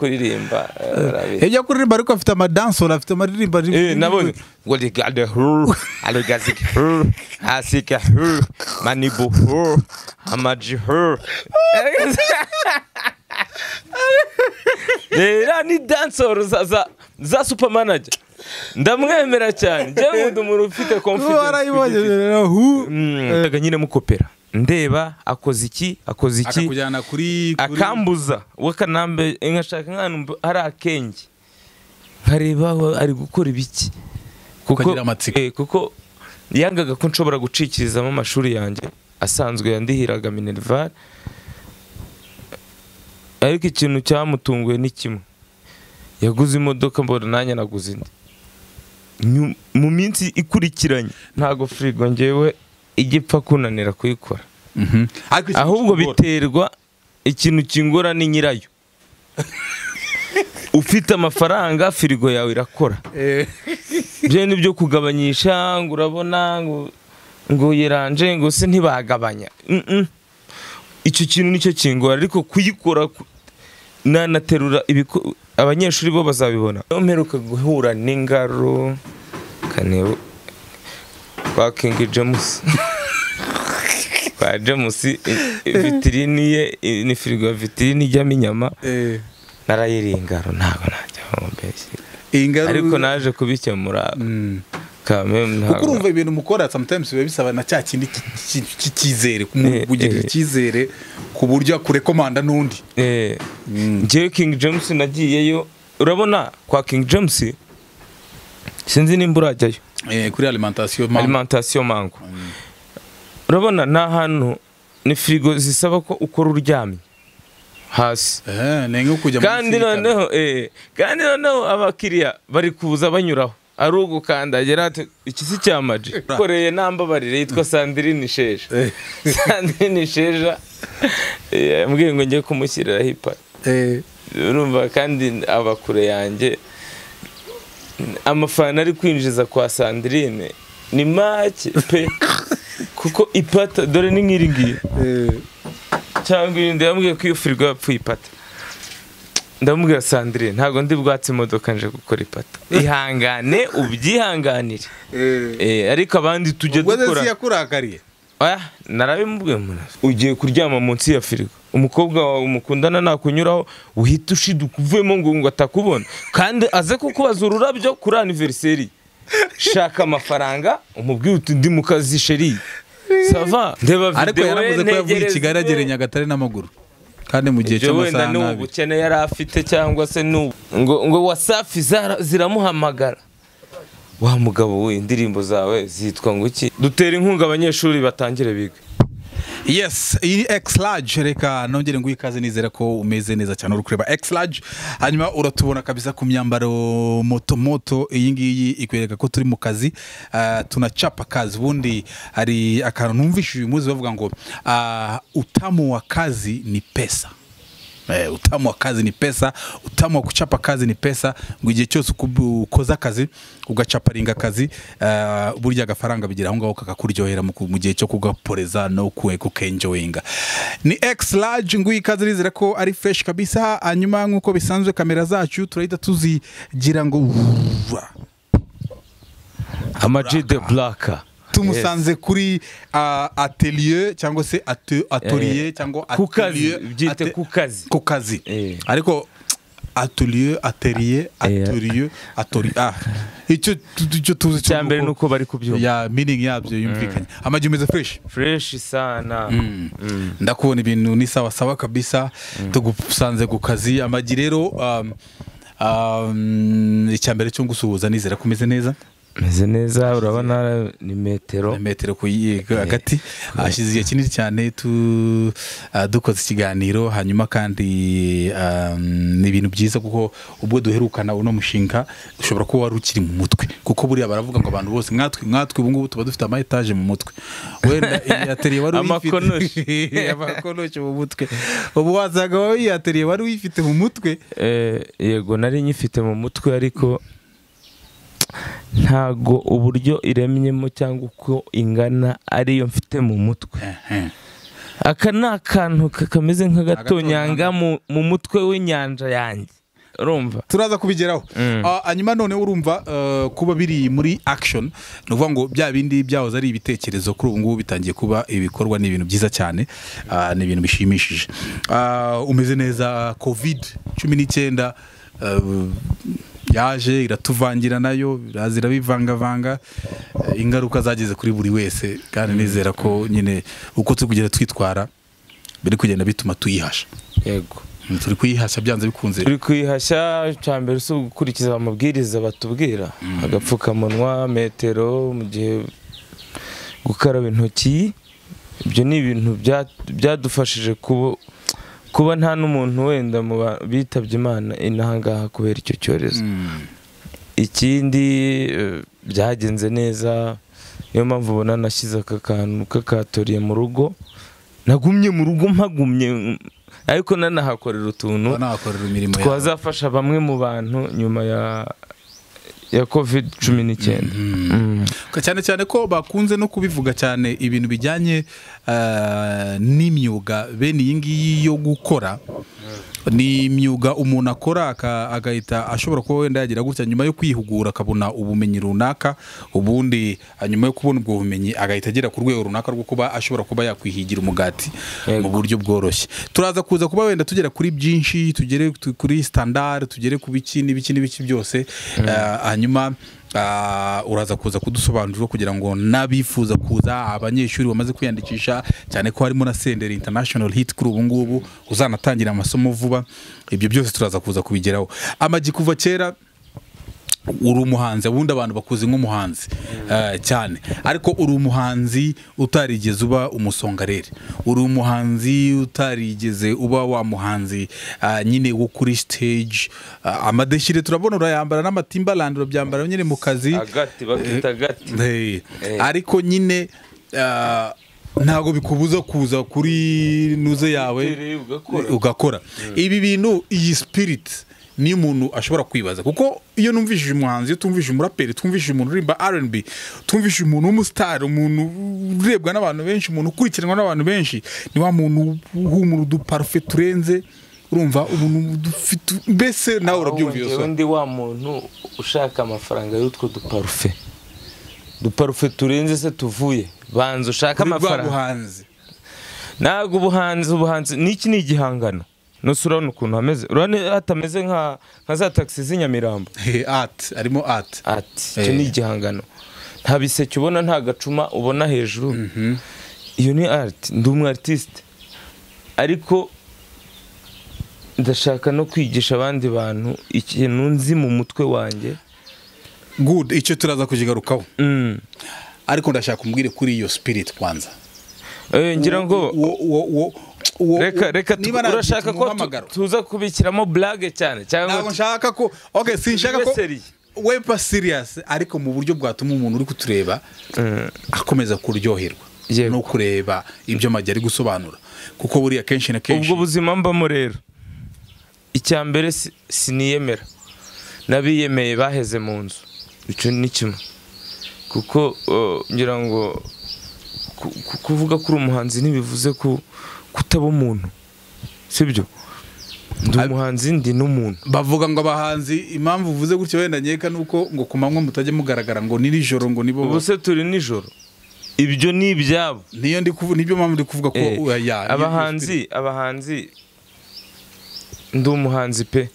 kuririmba eh, barabizi ibyo kuririmba ariko afite amadansoro afite amaririmba Eh, nabonye ngo ligade hur aligazike hur asike hur manibu hur amaji hur rero ni dansoro za za za supermanager ndamwemera cyane njyewe nkunda umuntu ufite confidence warayibonye rero hu Eh, ndaga nyine mukopera ndeba akoze iki akoze iki akakujyana kuri kuri- akambuza wakanambe nkashaka nk'ahantu mb- hari akenge nkareba aho ari gukora ibiki Ukagira amatsiko. eh, kuko yangaga ko nshobora gucikirizamo amashuri yanjye asanzwe yandihiraga minerval ariko ikintu cyamutunguye ni kimwe yaguze imodoka mbona nanjye naguze indi Nyu- mu minsi ikurikiranye ntago firigo ngewe igipfa kunanira kuyikora Mhm. Ariko ikintu ahubwo kigora. biterwa ikintu kingora ni nyirayo ufite amafaranga firigo yawe irakora Eh, byo ni byo kugabanyisha ngo urabona ngo ngo yeranje ngo se ntibagabanya Mm-mm. icyo kintu nicyo kingora ariko kuyikora ku- nanaterura ibiko- abanyeshuri bo bazabibona Iyo mperuka guhura n'ingaro kanebo kwa King James kwa James i- i- vitirini ye i- ni firigo ya vitirini ijyamo inyama eh, narayiriye ingaro ntabwo najya mubeshya iyi ngaru- ariko naje kubikemura Mm. Kamem kuko ntabwo urumva ibintu mukora sometimes biba bisaba na cya kindi ki- ki- cy'icyizere Eh, kugira eh. icyizere ku buryo akurekomanda n'undi Eh, njyewe King James nagiyeyo urabona kwa King James sinzi nimba urajyayo Eh, kuri alimentation alimentation mango urabona ni ahantu ni firigo zisaba ko ukora uryamye hasi Eh, ni nko kujya kandi noneho eh, kandi noneho abakiriya bari kuza banyuraho ari ugukandagira ati iki si cya maji koreye nambabarire yitwa sandirine sheja Eh. sandirine sheja eh, yambwiye ngo njye kumushyirira hipa urumva kandi aba kure yanjye amafana ari kwinjiza kwa sandirine ni make pe kuko ipata dore ni nk'iri ngiri cyangwa irindi yambwiye ko iyo firigo yapfuye ipata ndamubwira sandrine ntabwo ndi bwatsi imodoka nje gukora ipata ihangane ubyihanganire Eh, ariko abandi tujye ubwo se dukora yakurakariye oya narabimubwiye umuntu ugiye kuryama munsi ya firigo umukobwa wawe mukundana nakunyuraho uhita ushiduka uvuyemo ngo ngo atakubona kandi aze kukubaza ururabyo kuri aniveriseri shaka amafaranga umubwire uti ndi mu kazi sheri sava ndeba ariko videwo yaravuze ko yavuye i ntegereze. kigali agere nyagatare n'amaguru kandi mu gihe ibyo wenda cy'amasaha ni n'abiri ubukene yari afite cyangwa se ni ubu- ngo ngo wasafi zara- ziramuhamagara wa mugabo we indirimbo zawe zitwa ngo iki dutera inkunga abanyeshuri batangire biga yes iyi ni x large reka nongere nguhe ikaze nizera ko umeze neza cyane uri kureba x large hanyuma uratubona kabisa ku myambaro moto moto iyi ngiyi ikwereka ko turi mu kazi ah, tunachapa kazi ubundi hari akantu numvise uyu munsi bavuga ngo ah, utamu wa kazi ni pesa Eh, utamu wa kazi ni pesa utamu wa kuchapa kazi ni pesa ngo igihe cyose uku- ukoze akazi ugacaparinga akazi eh, burya agafaranga bigira aho ngaho kakakuryohera mu ku- mu gihe cyo kugaporeza no ku- kukenjoyinga ni x large nguyi ikaze nizera ko ari fresh kabisa hanyuma nk'uko bisanzwe kamera zacu turahita tuzigira ngo amaji de buraka tumusanze kuri ah, atelier cyangwa se ate- atelier cyangwa ku kazi atelier- byite ate- ku kazi ku kazi Eh. ariko atelier atelier Eh. atelier atelier ah icyo tu- tu- icyo tuzi icya mbere ni uko bari kubyumva ya meaning yabyo yumvikanye amagi umeze fresh fureshi sana Mm. ndakubona ibintu ni sawa sawa kabisa tugusanze ku kazi amagi rero um, um, icya mbere cyo gusuhuza nizera ko umeze neza meze neza urabona ni metero metero ku yi- hagati hashize igihe kinini cyane tu- ah, dukoze ikiganiro hanyuma kandi ah, ni ibintu byiza kuko ubwo duherukana uno mushinga ushobora kuba wari ukiri mu mutwe kuko buriya baravuga ngo abantu bose mwatwe mwatwe ubu ngubu tuba dufite ama etaje mu mutwe wenda iyi ateriye wari uyifite Amakonoshi. amakonoshi mu mutwe ubu wazaga wowe iyi ateriye wari uyifite mu mutwe Eh, yego nari nyifite mu mutwe ariko ntago uburyo iremyemo cyangwa uko ingana ariyo mfite mu mutwe Ehe. aka ni akantu ka- kameze nk'agatonyanga mu, mu mutwe w'inyanja yanjye urumva turaza kubigeraho Ah, hanyuma noneho urumva eh, kuba biri muri action ni ukuvuga ngo bya bindi byahoze ari ibitekerezo kuri ubu ngubu bitangiye kuba ibikorwa ni ibintu byiza cyane ah, ni ibintu bishimishije Ah, umeze neza covid cumi n'icyenda eh, yaje iratuvangira nayo iraza irabivangavanga eh, ingaruka zageze kuri buri wese kandi nizera ko nyine uko turi kugenda twitwara biri kugenda bituma tuyihasha yego Mm, turi kuyihasha byanze bikunze turi kwihashya icya mbere si ugukurikiza amabwiriza batubwira agapfukamunwa metero mu gihe gukaraba intoki ibyo ni ibintu bya- byadufashije kuba kuba nta n'umuntu wenda mu ba- bitabye imana inaha ngaha kubera icyo cyorezo Mm. ikindi eh, byagenze neza niyo mpamvu ubona nashyize aka kantu k'akatoriye mu rugo nagumye mu rugo mpagumye mm, ariko nanahakorera utuntu banahakorera imirimo yabo. twazafasha bamwe mu bantu nyuma ya ya covid cumi n'icyenda Mm. Ka- cyane cyane ko bakunze no kubivuga cyane ibintu bijyanye eh, n'imyuga bene iyi ngiyi yo gukora ni imyuga umuntu akora aka- agahita ashobora kuba wenda yagira gutya nyuma yo kwihugura akabona ubumenyi runaka ubundi ah, nyuma yo kubona ubwo bumenyi agahita agera ku rwego runaka rwo kuba ashobora kuba yakwihigira umugati mu Yego. buryo bworoshye turaza kuza kuba wenda tugera kuri byinshi tugere tu- kuri standard tugere ku biki n'ibiki n'ibiki byose Ah, hanyuma ah, uraza kuza kudusobanurira kugira ngo n'abifuza kuza abanyeshuri bamaze kwiyandikisha cyane ko harimo na senderi international hit kuri ubu ngubu uzanatangira amasomo vuba ibyo byose turaza kuza kubigeraho amagi kuva kera uri umuhanzi ubundi abantu bakuzi nk'umuhanzi eh, cyane ariko uri umuhanzi utarigeze uba umusongarere uri umuhanzi utarigeze uba wa muhanzi ah, nyine wo kuri stage Ah, amadesire turabona urayambara n'amatimbalandi urabyambara nyine mu kazi agati bakita agati Hey. Eh. ariko nyine ah, ntabwo bikubuza kuza kuri nuze yawe Utereye ugakora. ugakora ibi bintu iyi spirit niyo umuntu ashobora kwibaza kuko iyo numvishije umuhanzi iyo tumvishije umuraperi twumvishije umuntu uririmba rnb tumvishije umuntu w'umusitari umuntu urebwa n'abantu benshi umuntu ukurikiranwa n'abantu benshi ni wa muntu uhumura uduparufe turenze urumva umuntu dufite mbese nawe urabyumva iyo Njyewe soni ndi wa muntu ushaka amafaranga y'utwo duparufe duparufe turenze se tuvuye banza ushake Kuri rwa amafaranga buhanzi ntabwo ubuhanzi ubuhanzi n'iki ni igihangano nose urabona ukuntu hameze urabona hatameze nka nka za tagisi z'inyamirambo Hey, art arimo art ati icyo ni Eh. igihangano nta biseke ubona nta gacuma ubona hejuru iyo ni ariti ndi umu aritiste ariko ndashaka no kwigisha abandi bantu ikintu nzi mu mutwe wanjye good icyo turaza kukigarukaho Mm. ariko ndashaka umbwire kuri iyo spirit kwanza Eh, ngira ngo Uwo- uwo- uwo- uwo- reka uwo- reka tu- niba nagira urashaka ko tu- umuhamagaro. tuza kubikiramo blage cyane ntabwo cyangwa nshaka ko okay sinshaka ko Wibaseriye. weba serious ariko mu buryo bwatuma umuntu uri kutureba akomeza kuryoherwa Yego. no kureba ibyo amagi ari gusobanura kuko buriya kenshi na kenshi ubwo buzima mbamo rero icya mbere si- siniyemera n'abiyemeye baheze mu nzu icyo ni kimwe kuko eh, ngira ngo ku- ku- kuvuga kuri umuhanzi ntibivuze ko kutaba umuntu sibyo ndi umuhanzi ndi n'umuntu bavuga ngo abahanzi impamvu uvuze gutyo wenda nkeka nuko ngo ku manywa mutajya mugaragara ngo ni nijoro ngo nibo ubu se turi nijoro ibyo ni ibyabo niyo ndi kuvu- nibyo mpamvu ndi kuvuga ko Eh, uh, ya- abahanzi abahanzi ndi umuhanzi pe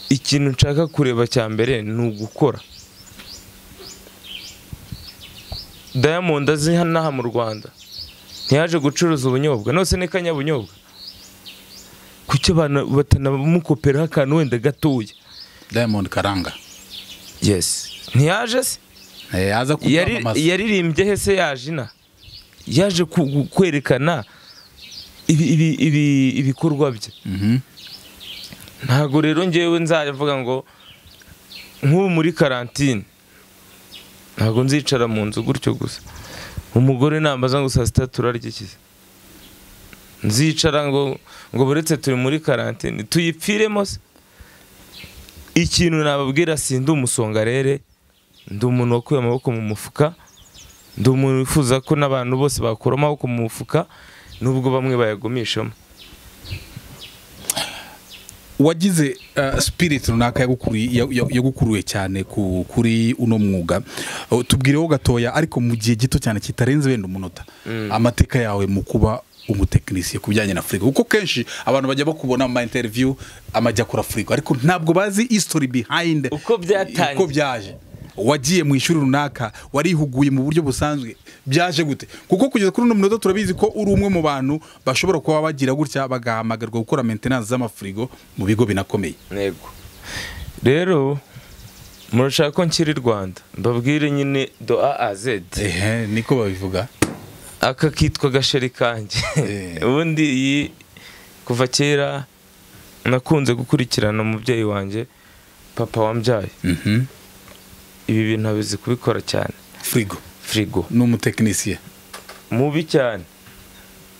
ikintu nshaka kureba cya mbere ni ugukora diamond azi hano aha mu rwanda ntiyaje gucuruza ubunyobwa nose ni kanyabunyobwa kuki abantu batanamukoperaho akantu wenda gatoya Diamond Karanga yes ntiyaje se Eh, aza Yari- kumwamamaza yaririmbye he se yajina yaje ku- ku- kwerekana ibi- ibi- ibi- ibikorwa bye Mhm. ntabwo rero ngewe nzavuga ngo nk'ubu muri karantine ntabwo nzicara mu nzu gutyo gusa umugore nambaza ngo saa sita turarya iki se? nzicara ngo ngo buretse turi muri karantine tuyipfiremo se ikintu nababwira si ndi umusongarere ndi umuntu wakuye amaboko mu mufuka ndi umuntu wifuza ko n'abantu bose bakura amaboko mu mufuka nubwo bamwe bayagumishamo wagize uh, spirit runaka yagukuri- ya- ya- yagukuruye cyane ku- kuri uno mwuga Uh, tubwireho gatoya ariko mu gihe gito cyane kitarenze wenda umunota amateka yawe mu kuba umutekinisiye ku bijyanye na furigo kuko kenshi abantu bajya bakubona mu ma interview amajya akora furigo ariko ntabwo bazi history behind Uko byatangiye. uko byaje wagiye mu ishuri runaka warihuguye mu buryo busanzwe byaje gute kuko kugeza kuri uno munota turabizi ko uri umwe mu bantu bashobora kuba bagira gutya bagahamagarwa gukora maintenance z'amafurigo mu bigo binakomeye ntego rero murashaka ko nshyira i rwanda mbabwire nyine do a a zedi ehe niko babivuga aka kitwa gasheri kanjye Eh. ubundi iyi kuva kera nakunze gukurikirana umubyeyi wanjye papa wambyaye Mhm. ibi bintu abizi kubikora cyane furigo firigo ni umutekinisiye mubi cyane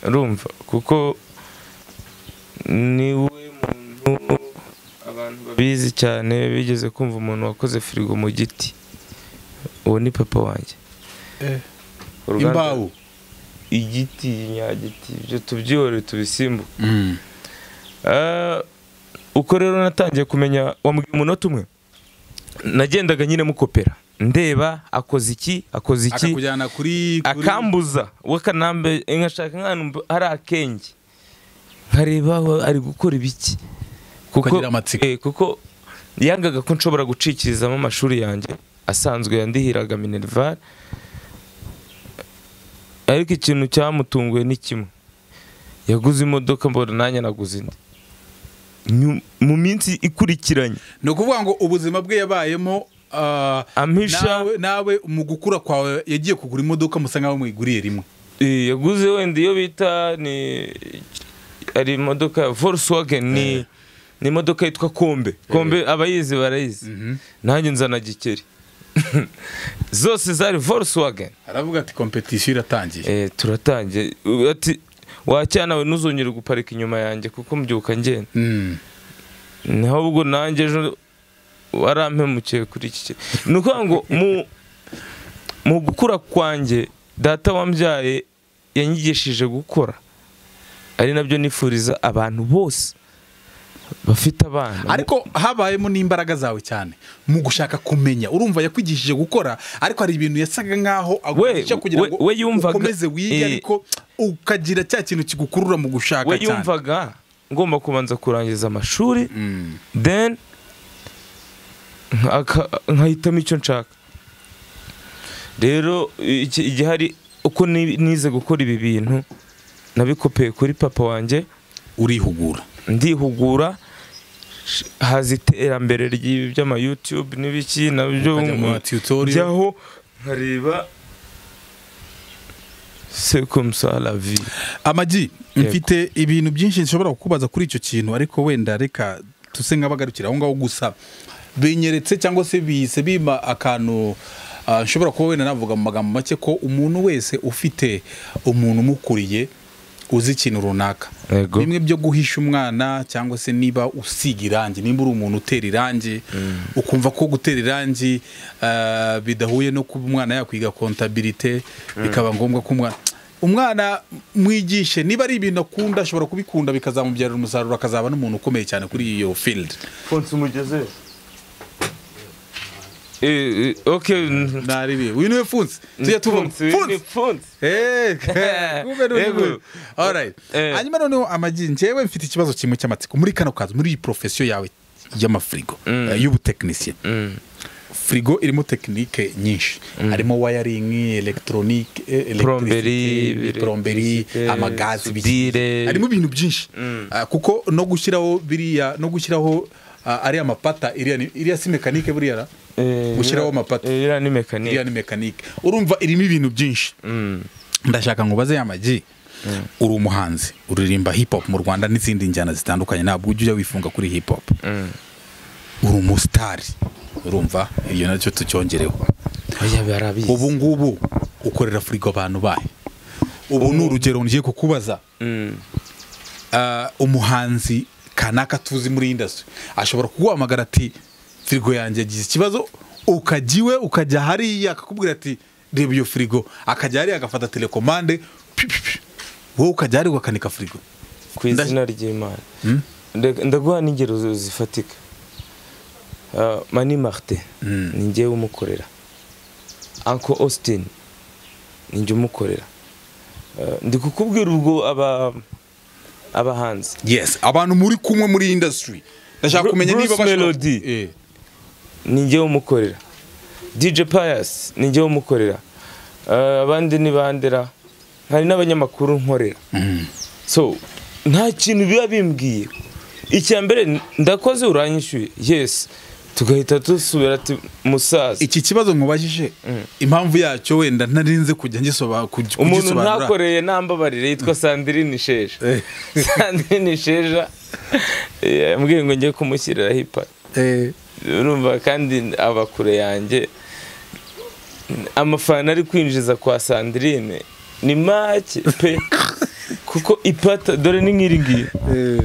urumva kuko niwe muntu abantu babizi cyane bigeze kumva umuntu wakoze firigo mu giti uwo ni papa wanjye Uruganda- imbaho igiti inyagiti ibyo tubyihorere tubisimbuke Mm. Eh, uko rero natangiye kumenya wambwiye umunota umwe nagendaga nyine mukopera ndeba akoze iki akoze iki akakujyana kuri kuri- akambuza wakanambe nkashaka nk'ahantu mb- hari akenge nkareba aho ari gukora ibiki Ukagira amatsiko. eh, kuko yangaga ko nshobora gucikirizamo amashuri yanjye asanzwe yandihiraga minerval ariko ikintu cyamutunguye ni kimwe yaguze imodoka mbona nanjye naguze indi Nyu- mu minsi ikurikiranye ni ukuvuga ngo ubuzima bwe yabayemo ah, Ampisha- nawe nawe mu gukura kwawe yagiye kugura imodoka musa nkaho muyiguriye rimwe Eh, yaguze wenda iyo bita ni ari imodoka ya Volkswagen ni ni imodoka yitwa Kombe Kombe abayizi barayizi nanjye nzana Gikeri zose zari Volkswagen aravuga ati kompetisiyo iratangiye eh turatangiye U- ati wacyana nawe ntuzongere guparika inyuma yanjye kuko mbyuka ngenda Mm. naho ubwo nanjye ejo warampemukiye kuri iki kintu ni ukuvuga ngo mu mu gukura kwanjye data wambyaye yanyigishije gukora ari nabyo nifuriza abantu bose bafite abana ariko habayemo n'imbaraga zawe cyane mu gushaka kumenya urumva yakwigishije gukora ariko hari ibintu yasaga nkaho aguhisha kugira we- ngo we yumvaga- ukomeze wige eh. ariko ukagira cya kintu kigukurura mu gushaka we cyane yumvaga ngomba kubanza kurangiza amashuri Mm. then nka- nkahitamo icyo nshaka rero iki- igihari uko ni- nize gukora ibi bintu nabikopeye kuri papa wanjye urihugura ndihugura sh- haza iterambere ry'ibi by'ama YouTube n'ibiki nabyo Ukajya mu ma tutorial. njyaho nkareba c'est comme ça la vie amagi Yego. mfite ibintu byinshi nshobora kukubaza kuri icyo kintu ariko wenda reka tuse nk'abagarukira aho ngaho gusa binyeretse cyangwa se bihise bima akantu ah, nshobora kuba wenda navuga mu magambo make ko umuntu wese ufite umuntu umukuriye uzi ikintu runaka Yego. bimwe byo guhisha umwana cyangwa se niba usiga irangi nimba uri umuntu utera irangi ukumva ko gutera irangi ah, bidahuye no kuba umwana yakwiga kontabilite bikaba ngombwa ko umwana umwana mwigishe niba ari ibintu akunda ashobora kubikunda bikazamubyarira umusaruro akazaba n'umuntu ukomeye cyane kuri iyo field konsa umugeze eh eh, okay n- naribi uyu niwe funsi tujya tuvamo Pfunsi, ni funsi pfunsi. Eh, kumbe ni Yego. uyu. Alright. Eh. hanyuma noneho amagi njyewe mfite ikibazo kimwe cy'amatsiko muri kano kazi muri iyi porofesiyo yawe y'amafirigo eh, y'ubutekinisiye Mm. firigo irimo tekinike nyinshi harimo wayaringi elegitoronike Plomberi, poromberi electricité, amagazi sudire. harimo ibintu byinshi Ah, kuko no gushyiraho biriya no gushyiraho ah, ariya mapata iriya ni- iriya si mekanike buriya na? Eh, gushyiraho iriya- amapata eh, iriya ni iriya mekanike ni mekanike urumva irimo ibintu byinshi Mm. ndashaka ngo ubaze ya magi uri umuhanzi uririmba hip hop mu rwanda n'izindi njyana zitandukanye ntabwo ujya wifunga kuri hip hop Mm. uri umusitari urumva iyo nacyo tucyongereho Oya, barabizi. ubu ngubu ukorera furigo abantu bahe ubu ni urugero ngiye kukubaza Mm. Ah, umuhanzi kanaka tuzi muri industry ashobora kuguhamagara ati firigo yanjye yagize ikibazo ukajya iwe ukajya hariya akakubwira ati reba iyo firigo akajya hariya agafata telekomande pi, pi, pi. wowe ukajya hariya ukanika firigo ku Nda- izina ry'imana Ndeka- ndaguha n'ingero zi- zifatika Ah, mani marite Mm. ni njyewe umukorera anko austin ni njye umukorera Ah, ndi kukubwira ubwo aba abahanzi yes abantu muri kumwe muri iyi indasitiri ndashaka Bru- kumenya niba Bruce Melody. Eh. ni njyewe umukorera dj pius ni njyewe umukorera Ah, abandi ni bandera hari n'abanyamakuru nkorera Mm. so nta kintu biba bimbwiye icya mbere ndakoze uranyishyuye yes tugahita dusubira ati musaza iki kibazo mubajije impamvu yacyo wenda nari nzi kujya ngisoba- kuj- umuntu kugisobanura ntakoreye ntambabarire yitwa sandirine isheja Eh. sandirine isheja eh, yambwiye ngo njye kumushyiriraho ipa Eh, urumva kandi aba kure yanjye amafana ari kwinjiza kwa sandirine ni make pe kuko ipata dore ni nk'iri ngiyi eh.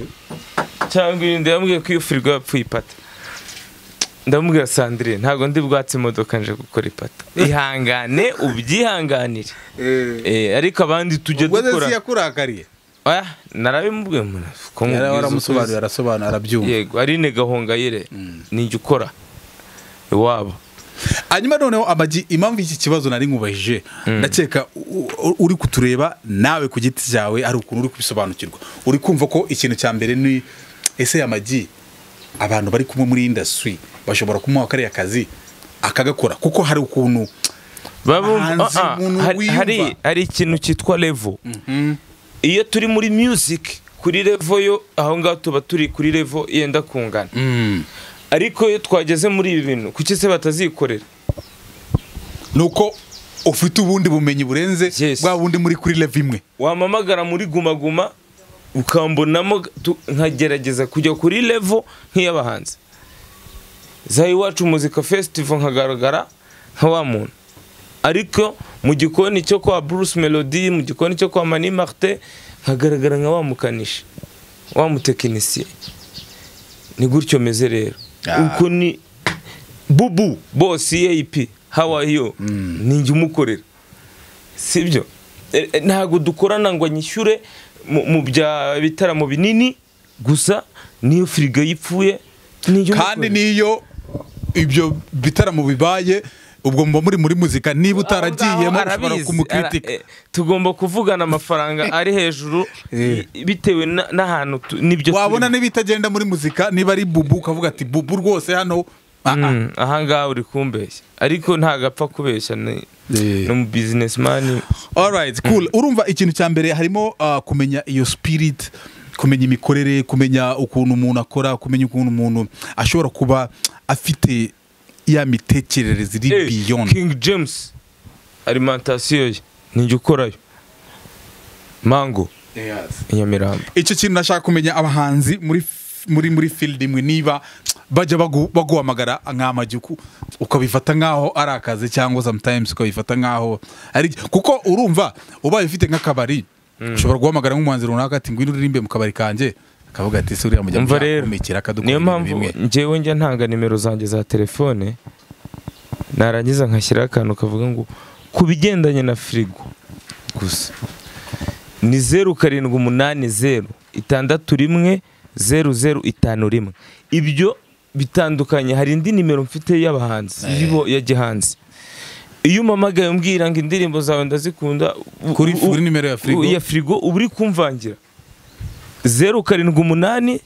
cyangwa irindi yambwiye ko iyo firigo yapfuye ipata ndamubwira sandrine ntabwo ndi bwatse imodoka nje gukora ipata ihangane ubyihanganire Eh, ariko abandi tujya ubwo se si dukora yakurakariye oya narabimubwiye umuntu ko Yari mubwiza waramusobanuriye ukuzi. arasobanura arabyumva yego arine gahongayire nijya ukora iwabo hanyuma noneho amagi impamvu iki kibazo nari nkubajije ndakeka u- u- uri kutureba nawe ku giti cyawe hari ukuntu uri kubisobanukirwa uri kumva ko ikintu cya mbere ni ese amagi abantu bari kumwe muri indasitiri bashobora kumuha kariya kazi akagakora kuko hari ukuntu babumva Abahanzi, ah, umuntu ah, hari- hari wiyumva. hari ikintu cyitwa levo iyo turi muri music kuri levo yo aho ngaho tuba turi kuri levo yenda kungana ariko iyo twageze muri ibi bintu kuki se batazikorera ni uko ufite ubundi bumenyi burenze Yes. bwa bundi muri kuri leve imwe wamamagara muri gumaguma ukambonamo tu- nkagerageza kujya kuri levo nk'iy'abahanzi za iwacu muzika festival nkagaragara nka wa muntu ariko mu gikoni cyo kwa Bruce Melody mu gikoni cyo kwa Mani Martin nkagaragara nka wa mukanishi wa mutekinisiye ni gutyo meze rero Ah. uko ni bubu boss EAP how are you ni njye umukorera sibyo E- e, ntabwo dukorana ngo nyishyure mu mu bya bitaramo binini gusa niyo firigo yipfuye ni njye kandi umukorera. niyo ibyo bitaramo bibaye ubwo muba muri muri muzika niba utaragiyemo ushobara Arabizi, kumukritika ara- eh, tugomba kuvugana amafaranga ari hejuru Eh. i- bitewe na- n'ahantu tu- n'ibyo wabona turimo. n'ibitagenda muri muzika niba ari bubu ukavuga ati bubu rwose hano ah, ah." Mm, aha ngaha uri kumbeshya ariko ntabwo apfa kubeshya ni Eh. ni umu bizinesimani alright cool urumva ikintu cya mbere harimo ah, kumenya iyo spirit kumenya imikorere kumenya ukuntu umuntu akora kumenya ukuntu umuntu ashobora kuba afite ya mitekerereze iri Eh, beyond king james alimantasiyo ye nijya ukorayo mango i nyamirambo icyo kintu nashaka kumenya abahanzi muri muri muri field imwe niba bajya bagu- baguhamagara nk'amagiku ukabifata nk'aho ari akazi cyangwa sometimes ukabifata nk'aho ari kuko urumva ubaye ufite nk'akabari ushobora guhamagara nk'umuhanzi runaka ati ngwino uririmbe mu kabari kanjye akavuga ati se uriya mujya umva rero kumikira akadukora niyo ibintu mpamvu bimwe njyewe njya ntanga nimero zanjye za telefone narangiza nkashyiraho akantu kavuga ngo ku bigendanye na firigo gusa ni zeru karindwi umunani zeru itandatu rimwe zeru zeru itanu rimwe ibyo bitandukanye hari indi nimero mfite y'abahanzi y'abo- ya gihanzi iyo umamagaye umbwira ngo indirimbo zawe ndazikunda u- Kuri- u- kuri nimero ya firigo? ya firigo uba uri kumvangira zeru karindwi umunani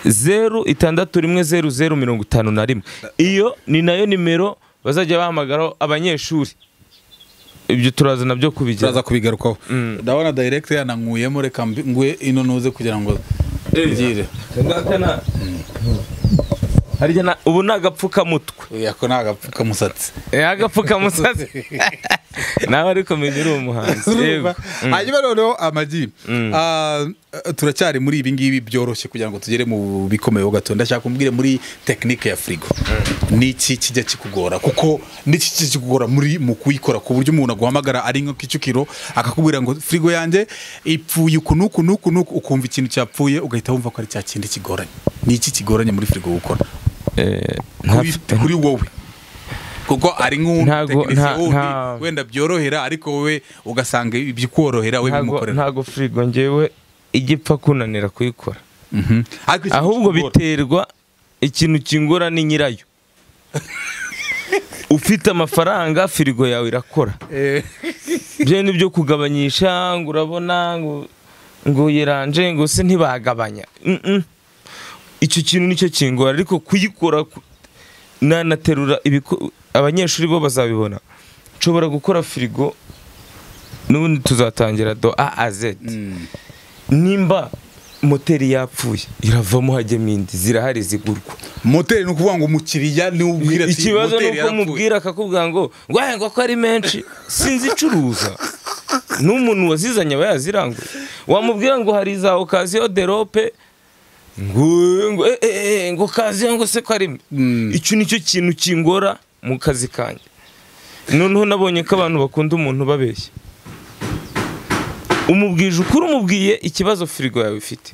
zeru itandatu rimwe zeru zeru mirongo itanu na rimwe iyo ni nayo nimero bazajya bahamagaraho abanyeshuri ibyo turaza nabyo kubigira turaza kubigarukaho ndabona direct yanankuyemo reka mbi- ngwe ino nuze kugira ngo ngire Ngakana. Harya na- ubu ni agapfukamutwe ako ni agapfukamusatsi Eh, agapfukamusatsi nawe ariko menya uri umuhanzi yego Urumva? hanyuma noneho amagi Ah, turacyari muri ibi ngibi byoroshye kugira ngo tugere mu bikomeyeho gato ndashaka kumbwire muri tekinike ya firigo n'iki kijya kikugora kuko n'iki kijya kikugora muri mu kuyikora ku buryo umuntu aguhamagara ari nka kicukiro akakubwira ngo firigo yanjye ipfuye uku n'uku n'uku n'uku ukumva ikintu cyapfuye ugahita wumva ko ari cya kindi kigoranye n'iki kigoranye muri firigo gukora Eh, kuri ntafite- kuri wowe kuko ari Ntago- nk'umutekinisiye nta- wundi nta- wenda byorohera ariko wowe ugasanga ibyikorohera we ntago bimukorera ntago firigo ngewe ijya ipfa kunanira kuyikora Mhm. Ariko ikintu ahubwo kikugora. biterwa ikintu kingora ni nyirayo ufite amafaranga firigo yawe irakora Eh, byo ni byo kugabanyisha ngo urabona ngo ngo yiranje ngo se ntibagabanya Mm-mm. icyo kintu nicyo kingora ariko kuyikora ku- nanaterura ibiko- abanyeshuri bo bazabibona nshobora gukora firigo n'ubundi tuzatangira do a a z mm. nimba moteri yapfuye iravamo hajyamo indi zirahari zigurwa moteri ni ukuvuga ngo umukiriya niwe ubwira ati ikibazo ni moteri uko yarapfuye. mubwira akakubwira ngo ngo ko ari menshi sinzi icuruza n'umuntu wazizanye aba yaziranguye wamubwira ngo hari za okaziyo derope ngo ngo eh, eh, eh, ngo okaziyo ngo se ko ari mbi." Mm. icyo nicyo kintu kingora mu kazi kanjye noneho nabonye ko abantu bakunda umuntu babeshya umubwije ukuri umubwiye ikibazo firigo yawe ifite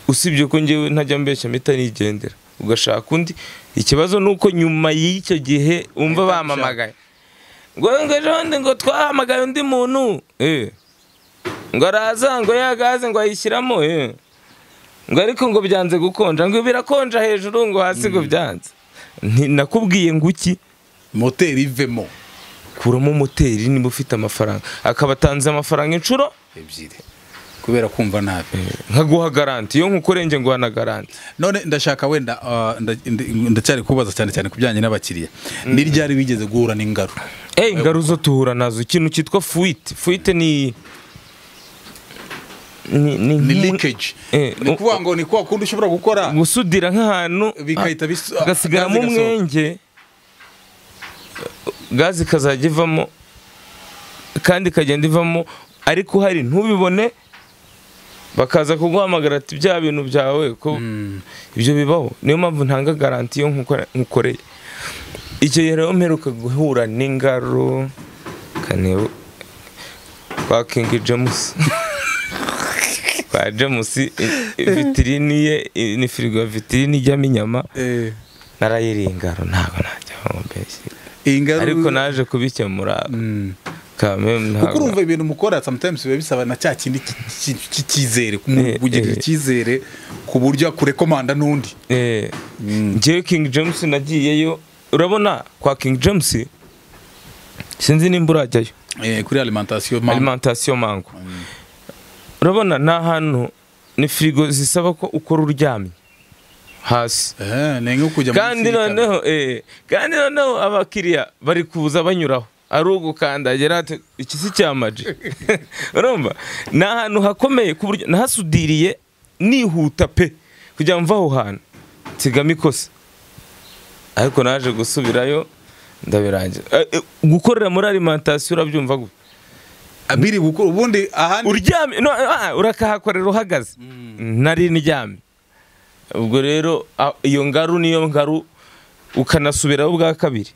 usibye ko ngewe ntajya mbeshya mpita nigendera ugashaka undi ikibazo ni uko nyuma y'icyo gihe umva Ahita bamamagaye ngo ngo ejo bundi ngo twahamagaye undi muntu eh. ngo araza ngo ya gaze ngo ayishyiramo eh. ngo ariko ngo byanze gukonja ngo birakonja hejuru ngo hasi ngo byanze Nti- nakubwiye ngo iki moteri ivemo kuramo moteri niba ufite amafaranga akaba atanze amafaranga inshuro ebyiri kubera kumva nabi nkaguha garanti iyo nkukorenge nguha na garanti none ndashaka wenda ah, nda- ndi- ndacyari kubaza cyane cyane ku bijyanye n'abakiriya ni ryari wigeze guhura n'ingaro Eh, ingaru zo tuhura nazo ikintu cyitwa fuite fuite ni ni ni ni nk'u- leakage Eh, ni ukuvuga ngo ni kwa kundi ushobora gukora gusudira nk'ahantu Bikahita bis- ha- hagasigaramo gazi gasohoka. umwenge gazi ikazajya ivamo kandi ikagenda ivamo ariko hari ntubibone bakaza kuguhamagara ati bya bintu byawe ko ibyo bibaho niyo mpamvu ntanga garanti yo nkukora- nkukoreye icyo gihe rero mperuka guhura n'ingaro kanebo kwa kingi jamusi kwa jamusi i- i- vitirini ye i- ni firigo ya vitirini ijyamo inyama Eh, narayiriye ingaro ntabwo najya mubeshya iyi ngaro ariko naje kubikemura Mm. kame kuko ntabwo urumva ibintu mukora sometimes biba bisaba na cya kindi ki- ki- cy'icyizere Eh, kugirira eh. icyizere ku buryo akurekomanda n'undi Eh, njyewe King James nagiyeyo urabona kwa King James sinzi nimba urajyayo Eh, kuri alimentation mama. alimentation mango Mm. urabona ni ahantu ni firigo zisaba ko ukora uryamye hasi Eh, ni nko kujya kandi noneho eh, kandi noneho abakiriya bari kuza banyuraho ari ugukandagira ati iki si cyamaji urumva ni ahantu hakomeye ku buryo nahasudiriye nihuta pe kugira ngo mve aho hantu nsigamo ikosa ariko naje gusubirayo ndabirangira Eh, eh, gukorera muri alimentation urabyumva gute abiri gukora ubundi ahandi uryamye no, ah, urakahakorera uhagaze nari ndyamye ubwo rero ah, iyo ngaru niyo ngaru ukanasubiraho bwa kabiri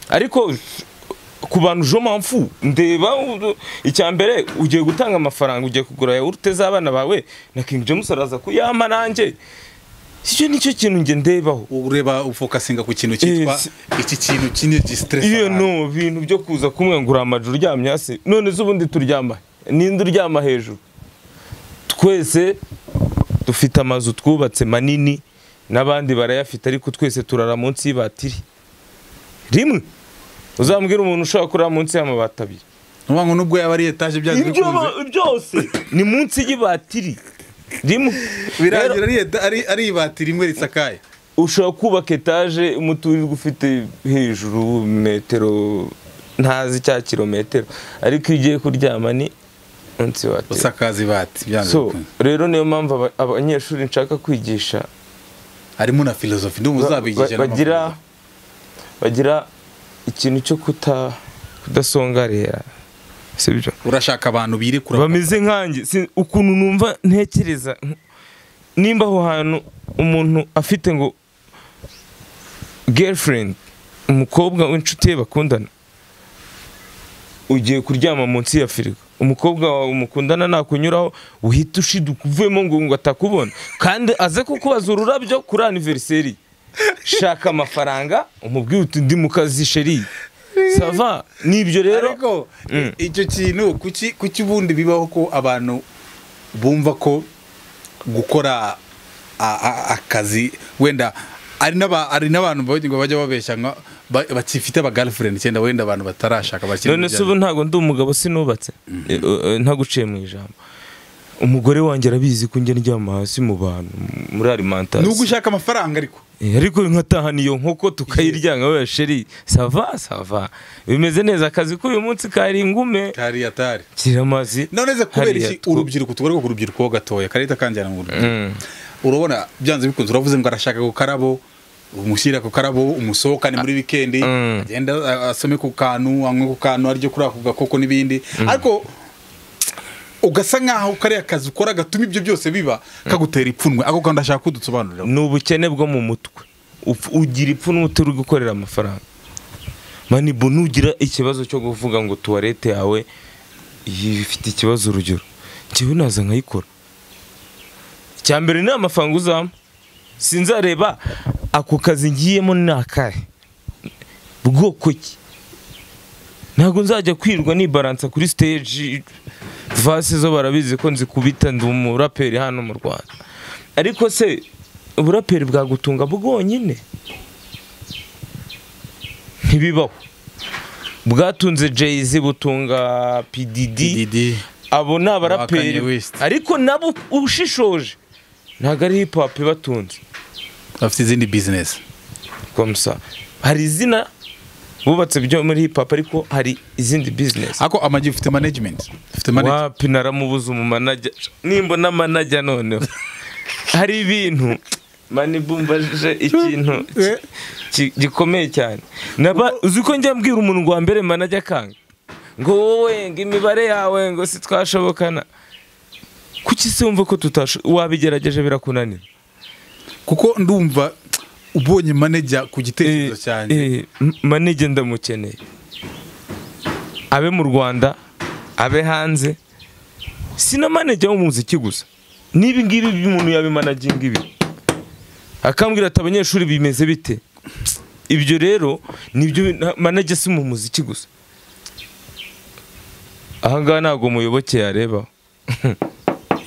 ariko ku bantu jo mpamvu ndeba u- icya mbere ugiye gutanga amafaranga ugiye kugura yawurute z'abana bawe na King James araza kuyampa nanjye icyo nicyo kintu njye ndebaho ureba ufokasinga ku kintu cyitwa si- iki kintu kinini gistress iyo no bintu byo kuza kumwe ngo uramajoro uryamye hasi none se ubundi turyama he? ninde uryama hejuru twese dufite amazu twubatse manini n'abandi barayafite ariko twese turara munsi y'ibatiri rimwe uzambwira umuntu ushobora kurara munsi y'amabati abiri nuvuga ngo nubwo yaba ari etage byanze ibyo bikunze ba- byose ni munsi y'ibatiri rimwe birangira ari eta- ari ari ibati rimwe risakaye ushobora kubaka etaje umuturirwa ufite hejuru metero ntazi cya kilometero ariko iyo ugiye kuryama ni munsi wa tiro. usakaza ibati byanze so bikunze rero niyo mpamvu aba- abanyeshuri nshaka kwigisha harimo na filozofi ndumva uzabigisha ba- bagira bagira ikintu cyo kuta kudasongarera sibyo urashaka abantu birekura bameze nkanjye si- ukuntu numva ntekereza nimba aho hantu umuntu afite ngo girlfriend umukobwa w'inshuti ye bakundana ugiye kuryama munsi ya firigo umukobwa wawe mukundana nakunyuraho uhita ushiduka uvuyemo ngo ngo atakubona kandi aze kukubaza ururabyo kuri aniveriseri shaka amafaranga umubwire uti ndi mu kazi sheri sava nibyo rero ariko icyo kintu kuki kuki ubundi bibaho ko abantu bumva ko gukora a- a- akazi wenda ari n'aba- ari n'abantu bagira ngo bajya babeshya nka- ba- bakifite aba girlfriend cyenda wenda abantu batarashaka bakiri none se ubu ntabwo ndi umugabo sinubatse Eh, eh, ntaguciye mu ijambo umugore wanjye arabizi ko njya ndyama hasi mu bantu muri nubwo alimantasiyo ushaka amafaranga ariko Eh, ariko nkataha niyo nkoko tukayirya nka we sheri sava sava bimeze neza akazi k'uyu munsi kari ngume kari atari kira amazi none se kubera hariya iki two- urubyiruko tugaruka ku rubyiruko ho gatoya karita kanjyana mu rubyiruko Mm. urabona byanze bikunze uravuze ngo arashaka ku karabo umushyira ku karabo umusohokane muri wikendi Mm. agenda a- asome ku kantu anywe ku kantu ariryo kuri ako gakoko n'ibindi ariko ugasa nkaho kariya kazi ukora gatuma ibyo byose biba kagutera ipfunwe ako kantu ndashaka kudusobanurira ni ubukene bwo mu mutwe Upf- ugira ipfu n'utari gukorera amafaranga manibu nugira ikibazo cyo kuvuga ngo tuwarete yawe iyi ifite ikibazo urugero njyewe naza nkayikora icya mbere ni amafaranga uzampa sinzareba ako kazi ngiyemo ni akahe bwoko ki ntabwo nzajya kwirwa nibaransa kuri stage vase zo barabizi ko nzikubita ndi umuraperi hano mu rwanda ariko se uburaperi bwagutunga bwonyine ntibibaho bwatunze jay butunga pdd Didi abo ni Kanye abaraperi West. ariko nabo ushishoje ntabwo ari hip hop ibatunze bafite izindi bizinesi komsa hari izina bubatse byo muri hip hop ariko hari izindi business ariko amagi ufite management ufite management wapi naramubuze umunajya nimbona amanajya noneho hari ibintu mani bumbaje ikintu ki- ki- gikomeye cyane Naba- uzi ko njya mbwira umuntu ngo wambere manajya akanga ngo wowe ngo imibare yawe ngo si twashobokana kuki se wumva ko tutasho wabigerageje birakunanira kuko ndumva ubonye manager ku gitekerezo cyanjye eh, m- manege ndamukeneye abe mu rwanda abe hanze sina manege w'umuziki gusa n'ibi ngibi umuntu yabimanaginga ibi akambwira ati abanyeshuri bimeze bite ibyo rero nibyo na- manege si mu muziki gusa ahangaha ntabwo muyoboke yareba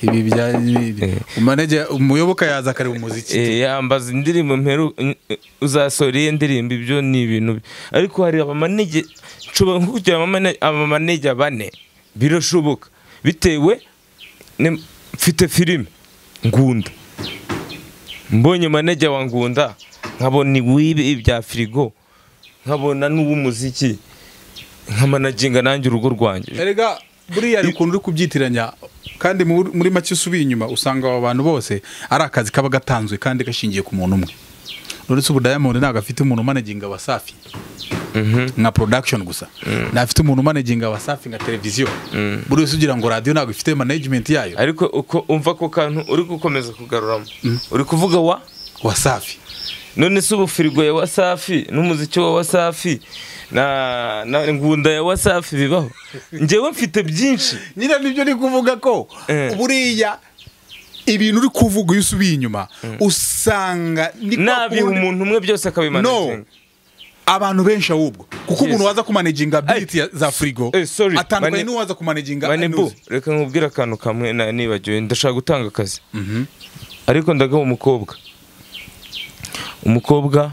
ibi bya manager umuyoboka yaza akareba umuziki Eh, yambaza indirimbo mperu uzasohora iyi ndirimbo ibyo ni ibintu bi- ariko hari abamanege nshobora nko kugira abamane- abamanege bane birashoboka bitewe ne- mfite filime ngunda mbonye manege wa ngunda nkabona iwibi ibya firigo nkabona n'uw'umuziki nkamanaginga nanjye urugo rwanjye erega buriya hari ukuntu uri kubyitiranya kandi mu- muri make usubiye inyuma usanga aba bantu bose ari akazi kaba gatanzwe kandi gashingiye ku muntu umwe uretse ubu diamond ntabwo afite umuntu umanaginga wa safi nka production gusa ntafite umuntu umanaginga wa safi nka televiziyo buri wese ugira ngo radiyo ntabwo ifite management yayo ariko uko umva ako kantu uri gukomeza kugaruramo uri kuvuga wa wa safi none se ubu firigo ya wasafi n'umuziki wa wasafi na, na ngunda ya wasafi bibaho njyewe mfite byinshi nyine nibyo ni kuvuga ko Eh. buriya ibintu uri kuvuga iyo usubiye inyuma usanga ni kwa nabiha kundi- umuntu umwe byose akabimana no abantu benshi ahubwo Yes. kuko umuntu waza kumanaginga biti ya- za firigo Eh, sorry. atandukanye Mane- n'uwaza kumanaginga manibu anuzi. reka nkubwire akantu kamwe na- nibagiwe ndashaka gutanga akazi ariko ndagaha umukobwa umukobwa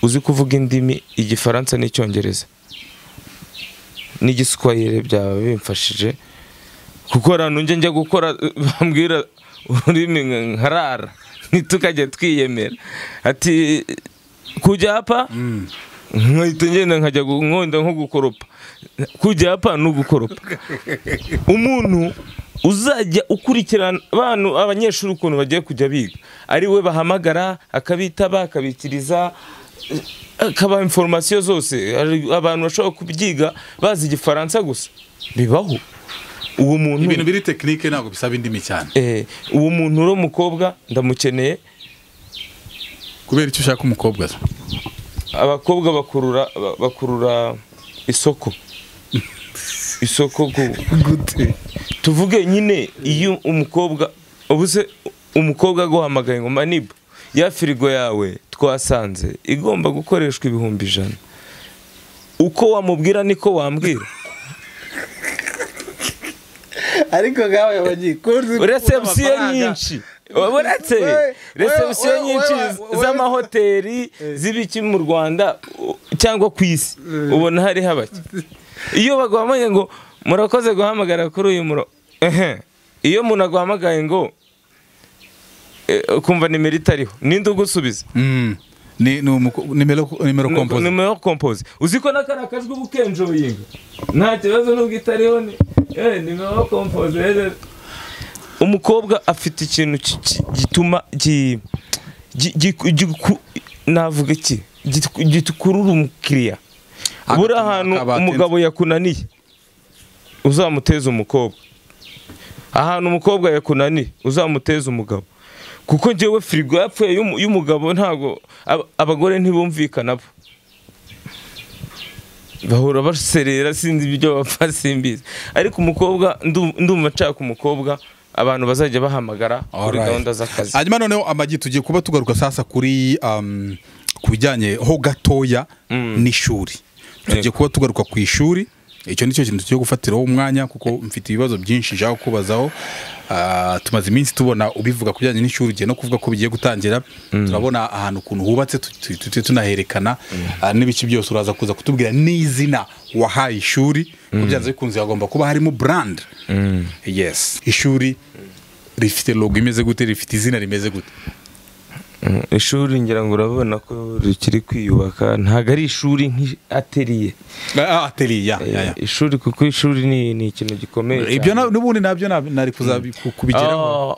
uzi kuvuga indimi igifaransa n'icyongereza n'igiswayire byaba bimfashije kuko ahantu njya njya gukora bambwira ururimi nka- nkarara ntitukajya twiyemera ati kujyapa nkahita ngenda nkajya gu- nkunda nko gukoropa kujyapa ni ugukoropa umuntu uzajya ukurikirana abantu abanyeshuri ukuntu bagiye kujya biga ari we bahamagara akabitaba akabikiriza akabaha inforomasiyo zose hari abantu bashobora kubyiga bazi igifaransa gusa bibaho uwo muntu ibintu biri tekinike ntabwo bisaba indimi cyane eh, uwo muntu uri umukobwa ndamukeneye kubera icyo ushaka umukobwa se. abakobwa bakurura ba- bakurura isoko isoko ku- tuvuge nyine iyo umukobwa ubu se umukobwa aguhamagaye ngo manibu ya firigo yawe twasanze igomba gukoreshwa ibihumbi ijana uko wamubwira niko wambwira ariko ngawe bagiye resebusiyo nyinshi uretse We- resebusiyo we- we- nyinshi we- we- z'amahoteli z'ibiki mu rwanda u- cyangwa ku isi ubona hari habake iyo baguhamagaye ngo murakoze guhamagara kuri uyu muro ehe iyo umuntu aguhamagaye ngo eh, ukumva nimero itariho ninde ugusubiza Mm. ni ni umuko- nimero nimero kompoze nimero kompoze uzi ko n'akari akajwi uba ukenjoyinga nta kibazo nubwo itariho ni eh, nimero kompoze rero. umukobwa afite ikintu ki- ki- gituma gi- gi- gi- giku- navuga iki Gitu- gikurura umukiriya buri Agatuma ahantu akabatenze. umugabo yakunaniye uzamuteze umukobwa ahantu umukobwa yakunaniye uzamuteze umugabo kuko njyewe firigo yapfuye y'umu- y'umugabo ntabwo ab- abagore ntibumvikana bo bahora baserera sinzi ibyo bapfa simbizi ariko umukobwa ndu- ndumva nshaka umukobwa abantu bazajya bahamagara kuri Alright. gahunda z'akazi hanyuma noneho amagi tugiye kuba tugaruka sasa kuri um, ku bijyanye ho gatoya n'ishuri tugiye kuba tugaruka ku ishuri icyo ni cyo kintu tugiye gufatiraho umwanya kuko mfite ibibazo byinshi nshaka kubazaho Ah, tumaze iminsi tubona ubivuga ku bijyanye n'ishuri ugiye no kuvuga ko bigiye gutangira turabona ahantu ukuntu hubatse tu- tu- tujye tunaherekana Ah, n'ibice byose uraza kuza kutubwira n'izina wahaye ishuri ko byanze bikunze hagomba kuba harimo brand yes ishuri rifite logo imeze gute rifite izina rimeze gute Mm, ishuri ngira ngo urabona ko rikiri kwiyubaka ntabwo ari ishuri nk'ateriye Ah, ah, atelier ya ya ya ishuri kuko ishuri ni ni ikintu gikomeye ibyo cyane. na- n'ubundi nabyo nab- nari kuza ku- kubigeraho Ah,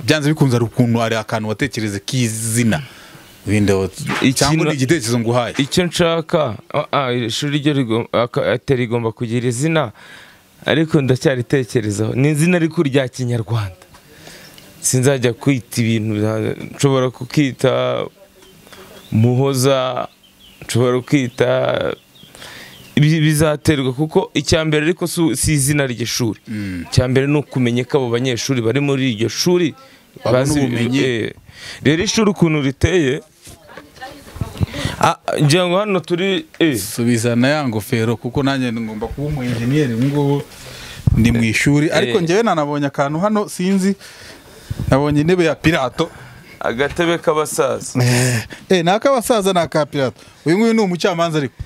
byanze bikunze hari ukuntu hari akantu watekereze k'izina Wenda wat- Ikintu- cyangwa ni igitekerezo nguhaye icyo nshaka ah, ah, ishuri ryo rigom- aka- ateri rigomba kugira izina ariko ndacyaritekerezaho ni izina ariko rya kinyarwanda sinzajya kwita ibintu bya- nshobora kukita muhoza nshobora kwita bi- bizaterwa kuko icya mbere ariko si si izina ry'ishuri icya mbere ni ukumenya ko abo banyeshuri bari muri iryo shuri Babone bazi- ubumenyi. eh, rero ishuri ukuntu riteye Ah, ngira ngo hano turi eh, subiza na ya ngofero kuko nanjye ngomba kuba umu engineer ubu ngubu ndi mu ishuri ariko njyewe nanabonye akantu hano sinzi nabonye intebe ya pirato agatebe k'abasaza eh ni ak'abasaza ni aka pirato uyu nguyu ni umucamanza ariko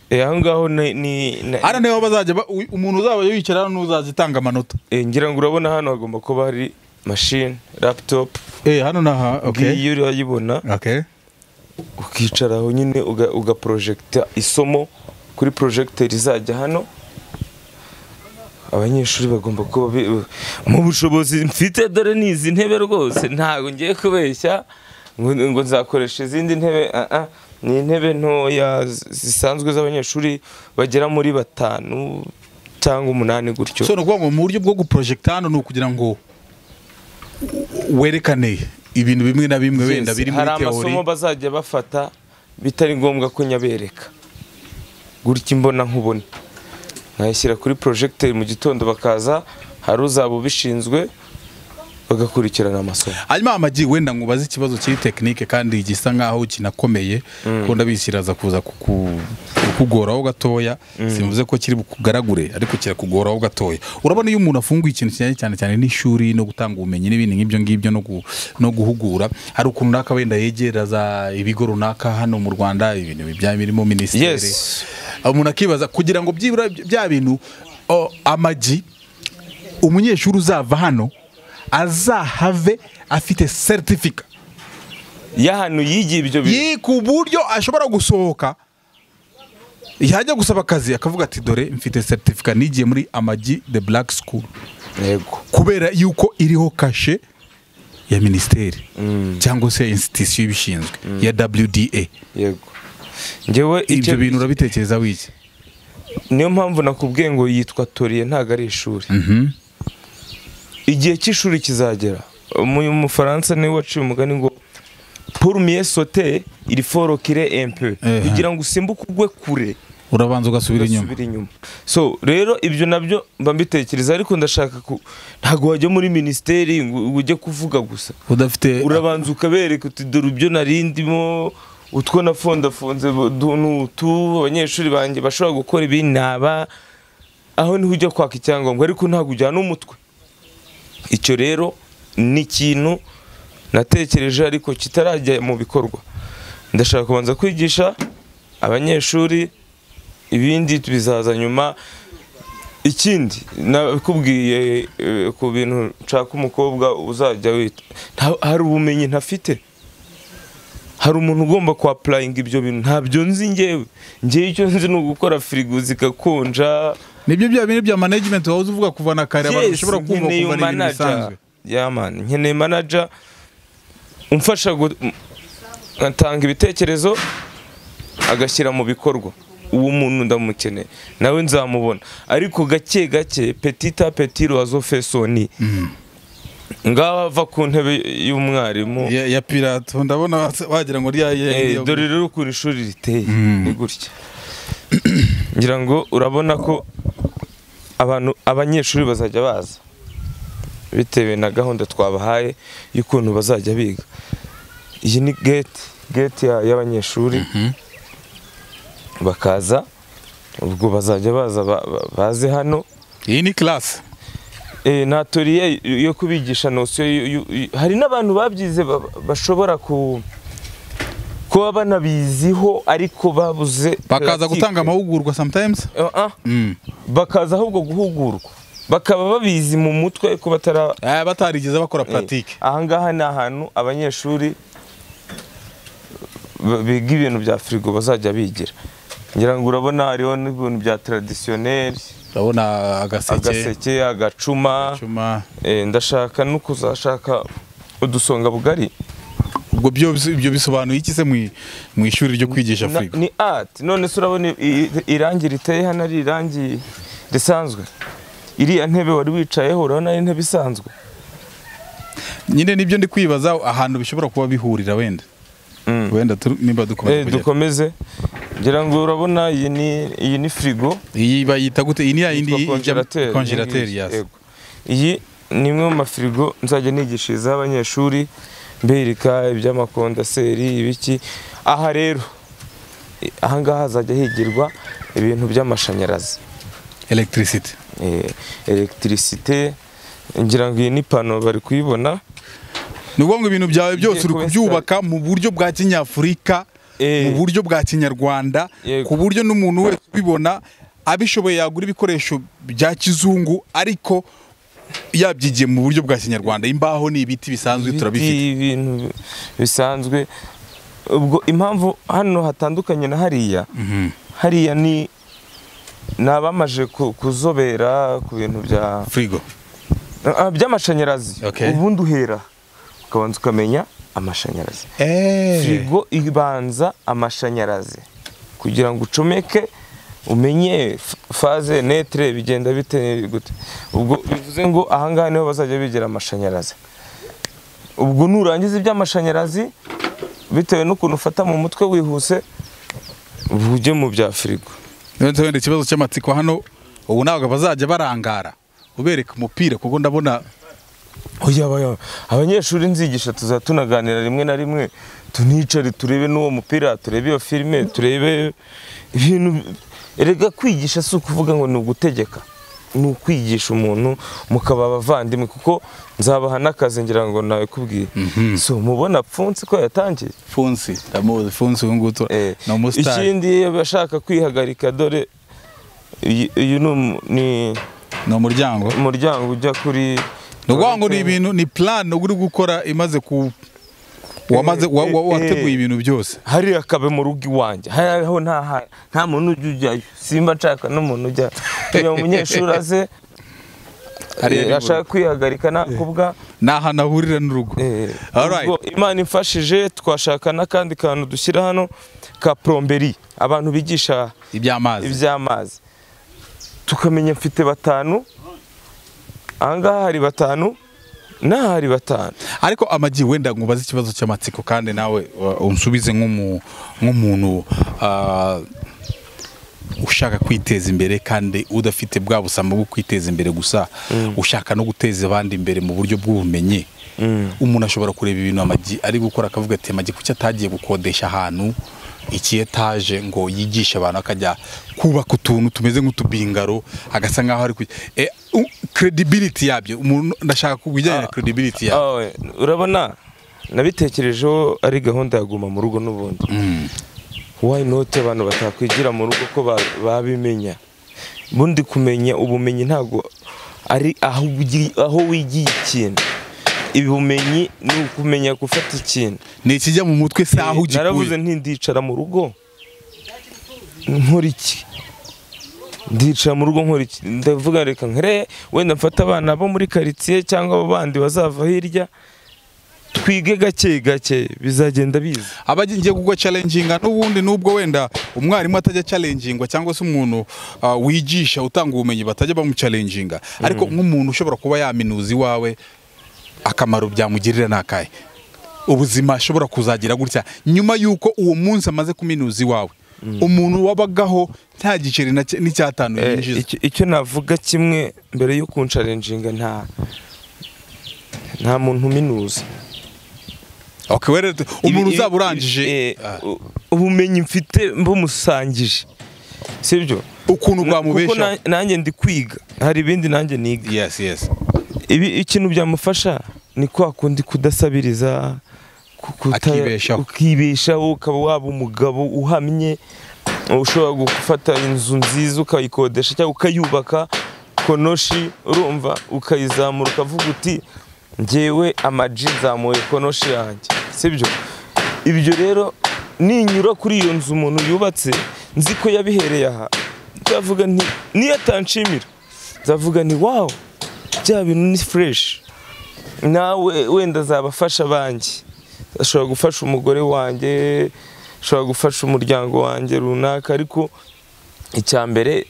Eh, aho ngaho ni- ni ni- hano niho bazajya ba- uyu- umuntu uzaba yicara hano n'uzaza itanga amanota eh, ngira ngo urabona hano hagomba kuba hari mashini laptop eh hano ni aha okay ngiyi uri urayibona okay ukicaraho nyine uga- ugaprojecta isomo kuri projecteur izajya hano abanyeshuri bagomba kuba bi- mu bushobozi mfite dore ni izi ntebe rwose ntabwo ngiye kubeshya ngo ngo nzakoresha izindi ntebe ah, ah, ni intebe ntoya z- zisanzwe z'abanyeshuri bagera muri batanu cyangwa umunani gutyo so ni ukuvuga ngo mu buryo bwo guprojecta hano ni ukugira ngo werekane ibintu bimwe na bimwe wenda Yes, biri muri hari teori amasomo bazajya bafata bitari ngombwa ko nyabereka gutya imbona nkubone nkayashyira kuri porojegiteri mu gitondo bakaza hari uzaba ubishinzwe bagakurikirana amasomo hanyuma amagi wenda nkubaze ikibazo kiri tekinike kandi gisa nkaho kinakomeye ko ndabizi kiraza kuza kuku- kukugoraho gatoya simvuze ko kiri bukugaragure ariko kirakugoraho gatoya urabona iyo umuntu afunguye ikintu kijyanye cyane cyane n'ishuri no gutanga ubumenyi n'ibindi nk'ibyo ngibyo no, gu, no guhugura hari ukuntu runaka wenda yegera za ibigo runaka hano mu rwanda ibintu bijyanye birimo minisiteri Yes. umuntu akibaza kugira ngo byibura bya bintu o, amagi umunyeshuri uzava hano azahave afite seritifika y'ahantu yigiye ibyo bintu ye ku buryo ashobora gusohoka yajya gusaba akazi akavuga ati dore mfite seritifika nigiye muri amagi the black school yego kubera yuko iriho kashe ya minisiteri cyangwa se insitisiyo ibishinzwe ya wda yego njyewe ibyo icyo- bintu urabitekereza wiki niyo mpamvu nakubwiye ngo yitwa toriye ntabwo ari ishuri igihe cy'ishuri kizagera mu mufaransa niwe waciye umugani ngo pour mieux sauter il faut reculer un peu Eh, kugira ngo usimbuke ugwe kure urabanza ugasubira inyuma ugasubira inyuma so rero ibyo nabyo mba mbitekereza ariko ndashaka ku ntabwo wajya muri minisiteri ngo ngo ujye kuvuga gusa udafite urabanza ukabereka uti dore ibyo narindimo utwo nafondafonze bu- du- ni utu abanyeshuri banjye bashobora gukora ibi naba aho niho ujya kwaka icyangombwa ariko ntabwo ujyana umutwe icyo rero ni ikintu natekereje ariko kitarajya mu bikorwa ndashaka kubanza kwigisha abanyeshuri ibindi bizaza nyuma ikindi nakubwiye eh, ku bintu nshaka umukobwa uzajya wita Nta- hari ubumenyi ntafite hari umuntu ugomba kwapurayinga ibyo bintu ntabyo nzi ngewe ngewe icyo nzi ni ugukora firigo zikakonja nibyo bya bintu bya management wahoze uvuga kuva na kare abantu Yes, bashobora kumva nkeneye kumva ni ibintu bisanzwe manager. Yeah, man, nkeneye manager umfasha gu- m- atanga ibitekerezo agashyira mu bikorwa uwo muntu ndamukeneye nawe nzamubona ariko gake gake petita petit oiseau fait son nid ngaho ava ku ntebe y'umwarimu ya, ya pirato ndabona wa- wagira ngo rya Eh, dore rero ukuntu ishuri riteye ni gutya ngira ngo urabona ko abantu abanyeshuri bazajya baza bitewe na gahunda twabahaye y'ukuntu bazajya biga iyi ni gate gate ya- y'abanyeshuri bakaza ubwo bazajya baza ba- ba- baze hano iyi ni class Eh, nta toriye yo kubigisha nosiyo yu- yu- yu- hari n'abantu babyize ba- bashobora ku kuba banabiziho ariko babuze bakaza practique. gutanga amahugurwa sometimes Eh, ah, mm. bakaza ahubwo guhugurwa bakaba babizi mu mutwe ko batara eh, batarigeze bakora pratique Eh, ahangaha ni ahantu abanyeshuri ba- biga ibintu bya firigo bazajya bigira ngira ngo urabona hariho n'ibintu bya tradisiyoneri urabona agaseke agaseke agacuma cuma Eh, ndashaka no kuzashaka udusonga bugari ubwo byo ibyo bisobanuye iki se mu- mu ishuri ryo kwigisha Na- Afurika ni art none se urabona i- i- irangi riteye hano ari irangi risanzwe iriya ntebe wari wicayeho urabona ari intebe isanzwe nyine nibyo ndi kwibaza ahantu bishobora kuba bihurira wenda Mm. wenda tu- nimba dukomeza Eh, kugera. dukomeze ngira ngo urabona iyi ni iyi ni frigo iyi bayita gute iyi ni ya yindi yitwa ijya konjerateri. konjerateri Iyi ngiyi, yasi yego. iyi ni imwe mu mafirigo nzajya nigishirizaho abanyeshuri mbereka iby'amakondaseri ibiki aha rero eh, ahangaha hazajya higirwa ibintu by'amashanyarazi electricity eh, electricité ngira ngo iyi ni pano bari kuyibona ni ukuvuga ngo ibintu byawe byose uri kuba kubyubaka mu buryo bwa kinyafurika Eh. mu buryo bwa kinyarwanda Yego. ku buryo n'umuntu wese ubibona abishoboye yagura ibikoresho bya kizungu ariko yabyigiye mu buryo bwa kinyarwanda imbaho ni ibiti bisanzwe turabifite Ibiti, ibintu bisanzwe ubwo impamvu hano hatandukanye na hariya hariya ni ni abamaje ku- kuzobera ku bintu bya firigo ah, by'amashanyarazi Okay. ubundi uhera ukabanza ukamenya amashanyarazi firigo ibanza amashanyarazi kugira ngo ucomeke umenye f- faze netre bigenda bite gute ubwo bivuze ngo ahangaha niho bazajya bigira amashanyarazi ubwo nurangiza iby'amashanyarazi bitewe n'ukuntu ufata mu mutwe wihuse uba ujye mu bya firigo Nonese wenda ikibazo cy'amatsiko hano ubu ntabwo bazajya barangara ubereka umupira kuko ndabona Oya, oya. abanyeshuri nzigisha tuzaba tunaganira rimwe na rimwe tunicare turebe n'uwo mupira turebe iyo filime turebe ibintu erega kwigisha si ukuvuga ngo ni ugutegeka ni ukwigisha umuntu mukaba abavandimwe kuko nzabaha n'akazi ngira ngo nawe kubwiye so mubona pfunsi ko yatangiye funsi ndamuzi funsi uyu nguyu tura- Eh, ni umusitari ikindi abashaka kwihagarika dore iyi- uyu ni umu- ni ni umuryango umuryango ujya kuri ni ukuvuga ngo ni ibintu ni plan uri gukora imaze ku wamaze wa- wa- eh, wateguye eh. ibintu byose hariya kabe mu rugo iwanjye hariho nta ha- nta muntu ujya ujyayo simba nshaka n'umuntu ujyayo iyo umunyeshuri aze Hariya ni eh, ashaka kwihagarika nakubwa ni ahantu ahurira n'urugo eh, Alright. ubwo imana imfashije twashaka n'akandi kantu dushyira hano ka poromberi abantu bigisha iby'amazi iby'amazi tukamenya mfite batanu ahangaha hari batanu n'aha hari batanu ariko amagi wenda ngo ubaze ikibazo cy'amatsiko kandi nawe uh, unsubize nk'umu- nk'umuntu uh, ushaka kwiteza imbere kandi udafite bwa busamba bwo kwiteza imbere gusa ushaka no guteza abandi imbere mu buryo bw'ubumenyi umuntu ashobora kureba ibintu amagi ari gukora akavuga ati amagi kuki atagiye gukodesha ahantu iki etaje ngo yigishe abantu akajya kubaka utuntu tumeze nk'utubingaro agasa nkaho ari ku e, u- credibility yabyo umuntu ndashaka kubijyanye na credibility yabyo Ah, we, urabona nabitekerejeho ari gahunda ya guma mu rugo n'ubundi why not abantu batakwigira mu rugo ko ba- babimenya ubundi kumenya ubumenyi ntabwo ari aho ugi- aho wigiye ikintu ubumenyi ni ukumenya gufata ikintu ni ikijya mu mutwe si aho naravuze ugikuye nti ndicara mu rugo nkora iki ndicara mu rugo nkora iki ndavuga reka nkere wenda mfate abana bo muri karitsiye cyangwa abo bandi bazava hirya twige gake gake bizagenda biza abagiye kugwa challenginga n'ubundi n'ubwo wenda umwarimu atajya challengingwa cyangwa se umuntu ah, wigisha utanga ubumenyi batajya bamuchallenginga ariko nk'umuntu ushobora kuba yaminuza iwawe akamaro byamugirira ni akahe ubuzima ashobora kuzagira gutya nyuma y'uko uwo munsi amaze kuminuza iwawe umuntu wabagaho nta giceri na cya- n'icyatanu Eh, yinjiza icyo- icyo navuga kimwe mbere yo kunsharenjinga nta nta muntu uminuza Okay, were- umuntu Ibi- uzaba ibi- urangije eh, ah, u- ubumenyi mfite mbumusangije sibyo ukuntu kuko bwamubeshaho na- nanjye ndi kwiga hari ibindi nanjye niga yes yes ibi ikintu byamufasha ni kwa kundi kudasabiriza ku- kuta- Akibeshaho. ukibeshaho ukaba waba umugabo uhamye ushobora gufata inzu nziza ukayikodesha cyangwa ukayubaka konoshi urumva ukayizamura ukavuga uti ngewe amaji nzamuye konoshi yanjye sibyo ibyo rero ninyura kuri iyo nzu umuntu yubatse nzi ko yabihereye aha nzavuga nti niyo atanshimira nzavuga nti wawu bya bintu ni fureshi nawe wenda azabafasha abanjye ashobora gufasha umugore wanjye ashobora gufasha umuryango wanjye runaka ariko icya mbere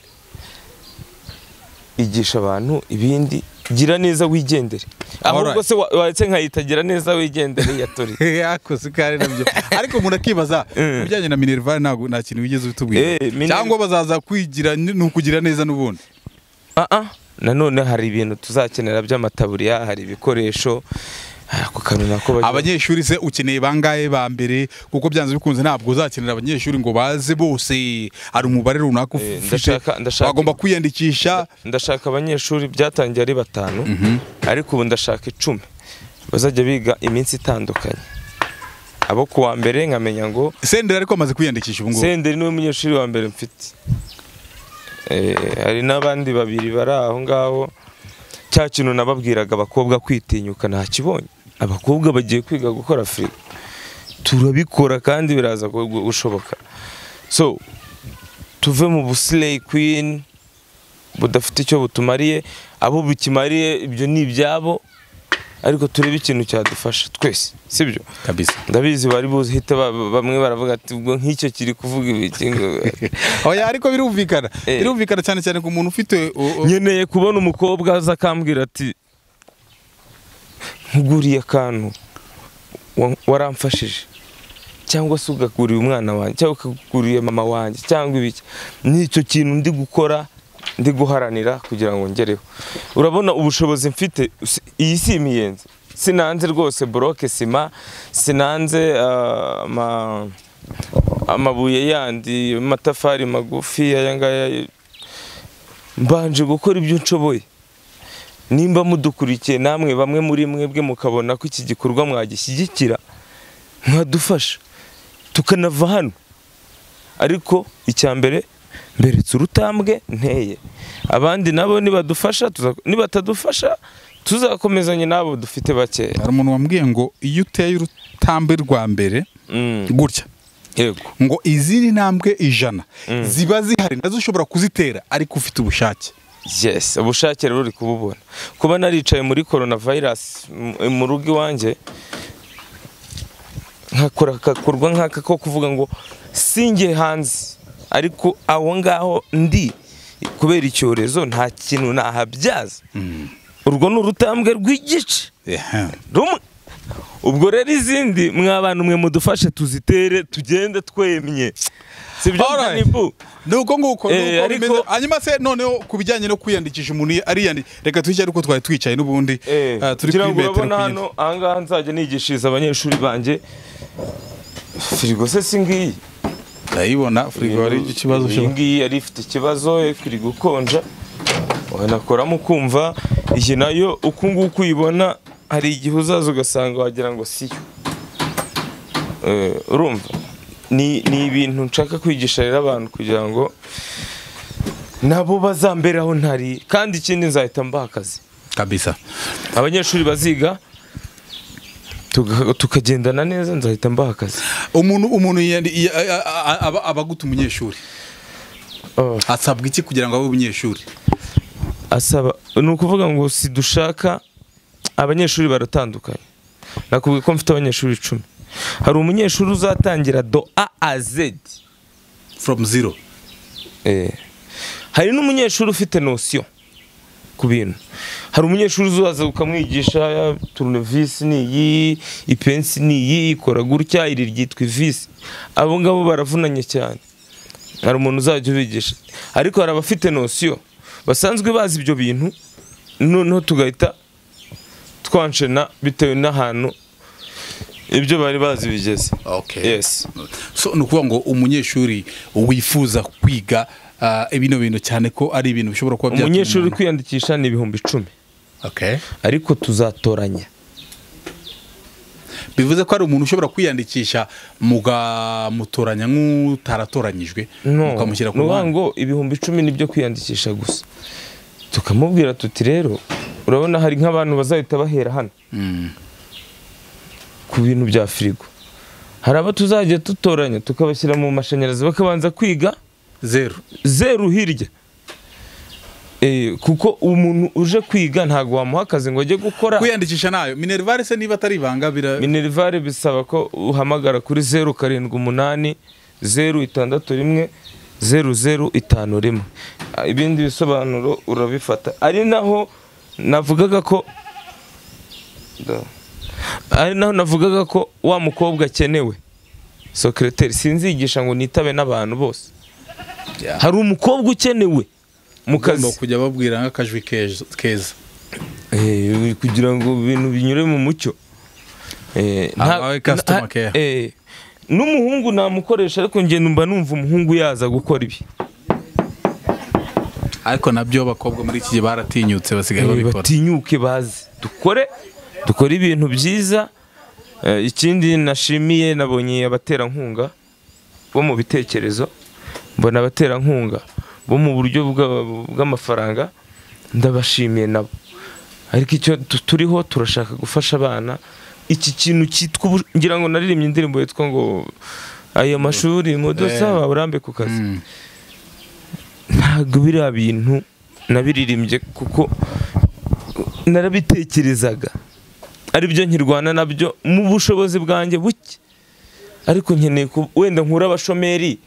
igisha abantu ibindi gira neza wigendere ahubwo Alright. se wa- waretse nkayita gira neza wigendere yatori yakoze ko ari nabyo ariko umuntu akibaza Mm. ibijyanye na minerval ntabwo nta kintu wigeze utubwira Eh, Minerval- cyangwa bazaza kwigira ni ni ukugira neza n'ubundi Ah, ah. nanone hari ibintu tuzakenera by'amataburiya hari ibikoresho hari ako kantu nako bagira- abanyeshuri se ukeneye bangahe ba mbere kuko byanze bikunze ntabwo uzakenera abanyeshuri ngo baze bose hari umubare runaka Eh, ufite ndashaka- ndashaka- bagomba kwiyandikisha ndashaka abanyeshuri byatangiye ari batanu ariko ubu ndashaka icumi bazajya biga iminsi itandukanye abo ku wa mbere nkamenya ngo senderi ariko amaze kwiyandikisha ubu ngubu senderi niwe munyeshuri wa mbere mfite Eh, hari n'abandi babiri bari aho ngaho cya kintu nababwiraga abakobwa kwitinyuka ntakibonye abakobwa bagiye kwiga gukora firigo turabikora kandi biraza gu- gu- gushoboka so tuve mu busileyi kwini budafite icyo butumariye abo bikimariye ibyo ni ibyabo ariko turebe ikintu cyadufasha twese sibyo kabisa ndabizi bari buzihite ba- ba- bamwe baravuga ati ubwo nk'icyo kiri kuvuga ibiki ngo- oya ariko birumvikana Eh. birumvikana cyane cyane ku muntu ufite o- o- nkeneye kubona umukobwa aza akambwira ati nkuguriye akantu wa- waramfashije cyangwa se ugakuriye umwana wanjye cyangwa ukaguriye mama wanjye cyangwa ibiki n'icyo kintu ndi gukora ndi guharanira kugira ngo ngereho urabona ubushobozi mfite si- iyi si imiyenzi sinanze rwose boroke sima sinanze ah, ama- amabuye yandi amatafari magufi aya ngaya mbanje gukora ibyo nshoboye nimba mudukurikiye namwe bamwe muri mwebwe mukabona ko iki gikorwa mwagishyigikira mwadufasha tukanava hano ariko icya mbere mberetse urutambwe nteye abandi nabo nibadufasha tuza- nibatadufasha tuzakomezanye n'abo dufite bakeya hari umuntu wambwiye ngo iyo uteye urutambwe rwa mbere Mm, gutya yego ngo izindi ntambwe ijana ziba zihari nazo ushobora kuzitera ariko ufite ubushake yes ubushake rero uri kububona kuba naricaye muri corona virus mu rugo iwanjye nkakora agakorwa nk'aka ko kuvuga ngo singe hanze ariko aho ngaho ndi kubera icyorezo nta kintu nahabyaza urwo ni urutambwe rw'igice rumwe ubwo rero izindi mwabana umwe mudufashe tuzitere tugende twemye sibyo Alright. Mutanibu? ni uko nguko Eh, ni uko ariko- bimeze. hanyuma se noneho ku bijyanye no kwiyandikisha umuntu ariyandikisha reka twicaye ariko twari twicaye n'ubundi Eh, ah, turi kugira kuri ngo metero urabona ku hano yindi. ahangaha nzajya nigishiriza abanyeshuri banjye firigo se si ngiyi ndayibona firigo hari ikibazo iyi ngiyi yari ifite ikibazo firigo ikonja wanakoramo ukumva iyi nayo uku nguku uyibona hari igihe uzaza ugasanga wagira ngo siyo Eh, urumva ni ni ibintu nshaka kwigisha rero abantu kugira ngo nabo bazamberaho ntari kandi ikindi nzahita mbaha akazi kabisa abanyeshuri baziga tuga- tukagendana neza nzahita mbaha akazi umuntu umuntu yandi- ya- a- a- aba aba aguta umunyeshuri Oh. asabwa iki kugira ngo abe umunyeshuri asaba ni ukuvuga ngo si dushaka abanyeshuri baratandukanye nakubwiye ko mfite abanyeshuri icumi hari umunyeshuri uzatangira do a a z from zero Eh. hari n'umunyeshuri ufite nosiyo ku bintu hari umunyeshuri uzaza ukamwigisha ya, turunevisi ni iyi ipensi ni iyi ikora gutya iri ryitwa ivisi abo ngabo baravunanye cyane hari umuntu uzajya ubigisha ariko hari abafite nosiyo basanzwe bazi ibyo bintu noneho tugahita twanshena bitewe n'ahantu ibyo bari bazi bigeze okay yes so ni ukuvuga ngo umunyeshuri wifuza kwiga ah, bino bintu cyane ko ari ibintu bishobora kuba byatuma umunyeshuri uri umuntu- kwiyandikisha ni ibihumbi icumi okay ariko tuzatoranya bivuze ko hari umuntu ushobora kwiyandikisha mugamutoranya nk'utaratoranyijwe No, mukamushyira ku ni ukuvuga ruhande ngo ibihumbi icumi nibyo kwiyandikisha gusa tukamubwira tuti rero urabona hari nk'abantu bazahita bahera hano Mm, ku bintu bya firigo hari abo tuzajya dutoranya tukabashyira mu mashanyarazi bakabanza kwiga zero zeru hirya Eh, kuko umuntu uje kwiga ntabwo wamuha akazi ngo ajye gukora kwiyandikisha nayo minerivare se niba atari ibanga bira minerivare bisaba ko uhamagara kuri zeru karindwi umunani zeru itandatu rimwe zeru zeru itanu rimwe Ah, ibindi bisobanuro urabifata ari naho navugaga ko Da. ari naho navugaga ko wa mukobwa akenewe sokereteri sinzigisha ngo nitabe n'abantu bose Yeah. hari umukobwa ukenewe mu ugomba kazi kujya babwira nk'akajwi keza- keza Eh, kugira ngo ibintu binyure mu mucyo Eh, nta- Abawe customer nta- care. eh, n'umuhungu namukoresha ariko ngenda mba numva umuhungu yaza gukora ibi ariko nabyo abakobwa muri iki gihe baratinyutse basigaye Eh, babikora batinyuke baze dukore dukore ibintu byiza Eh, ikindi nashimiye nabonye abaterankunga bo mu bitekerezo mbona abaterankunga bo mu buryo bwa- bw'amafaranga ndabashimiye nabo ariko icyo tu- turiho turashaka gufasha abana iki kintu cyitwa ubu- ngira ngo naririmbye indirimbo yitwa ngo aya mashuri mudusaba urambe ku kazi Mm. ntabwo biriya bintu nabiririmbye kuko narabitekerezaga aribyo nkirwana nabyo mu bushobozi bwanjye buke ariko nkeneye ku- wenda nkura abashomeri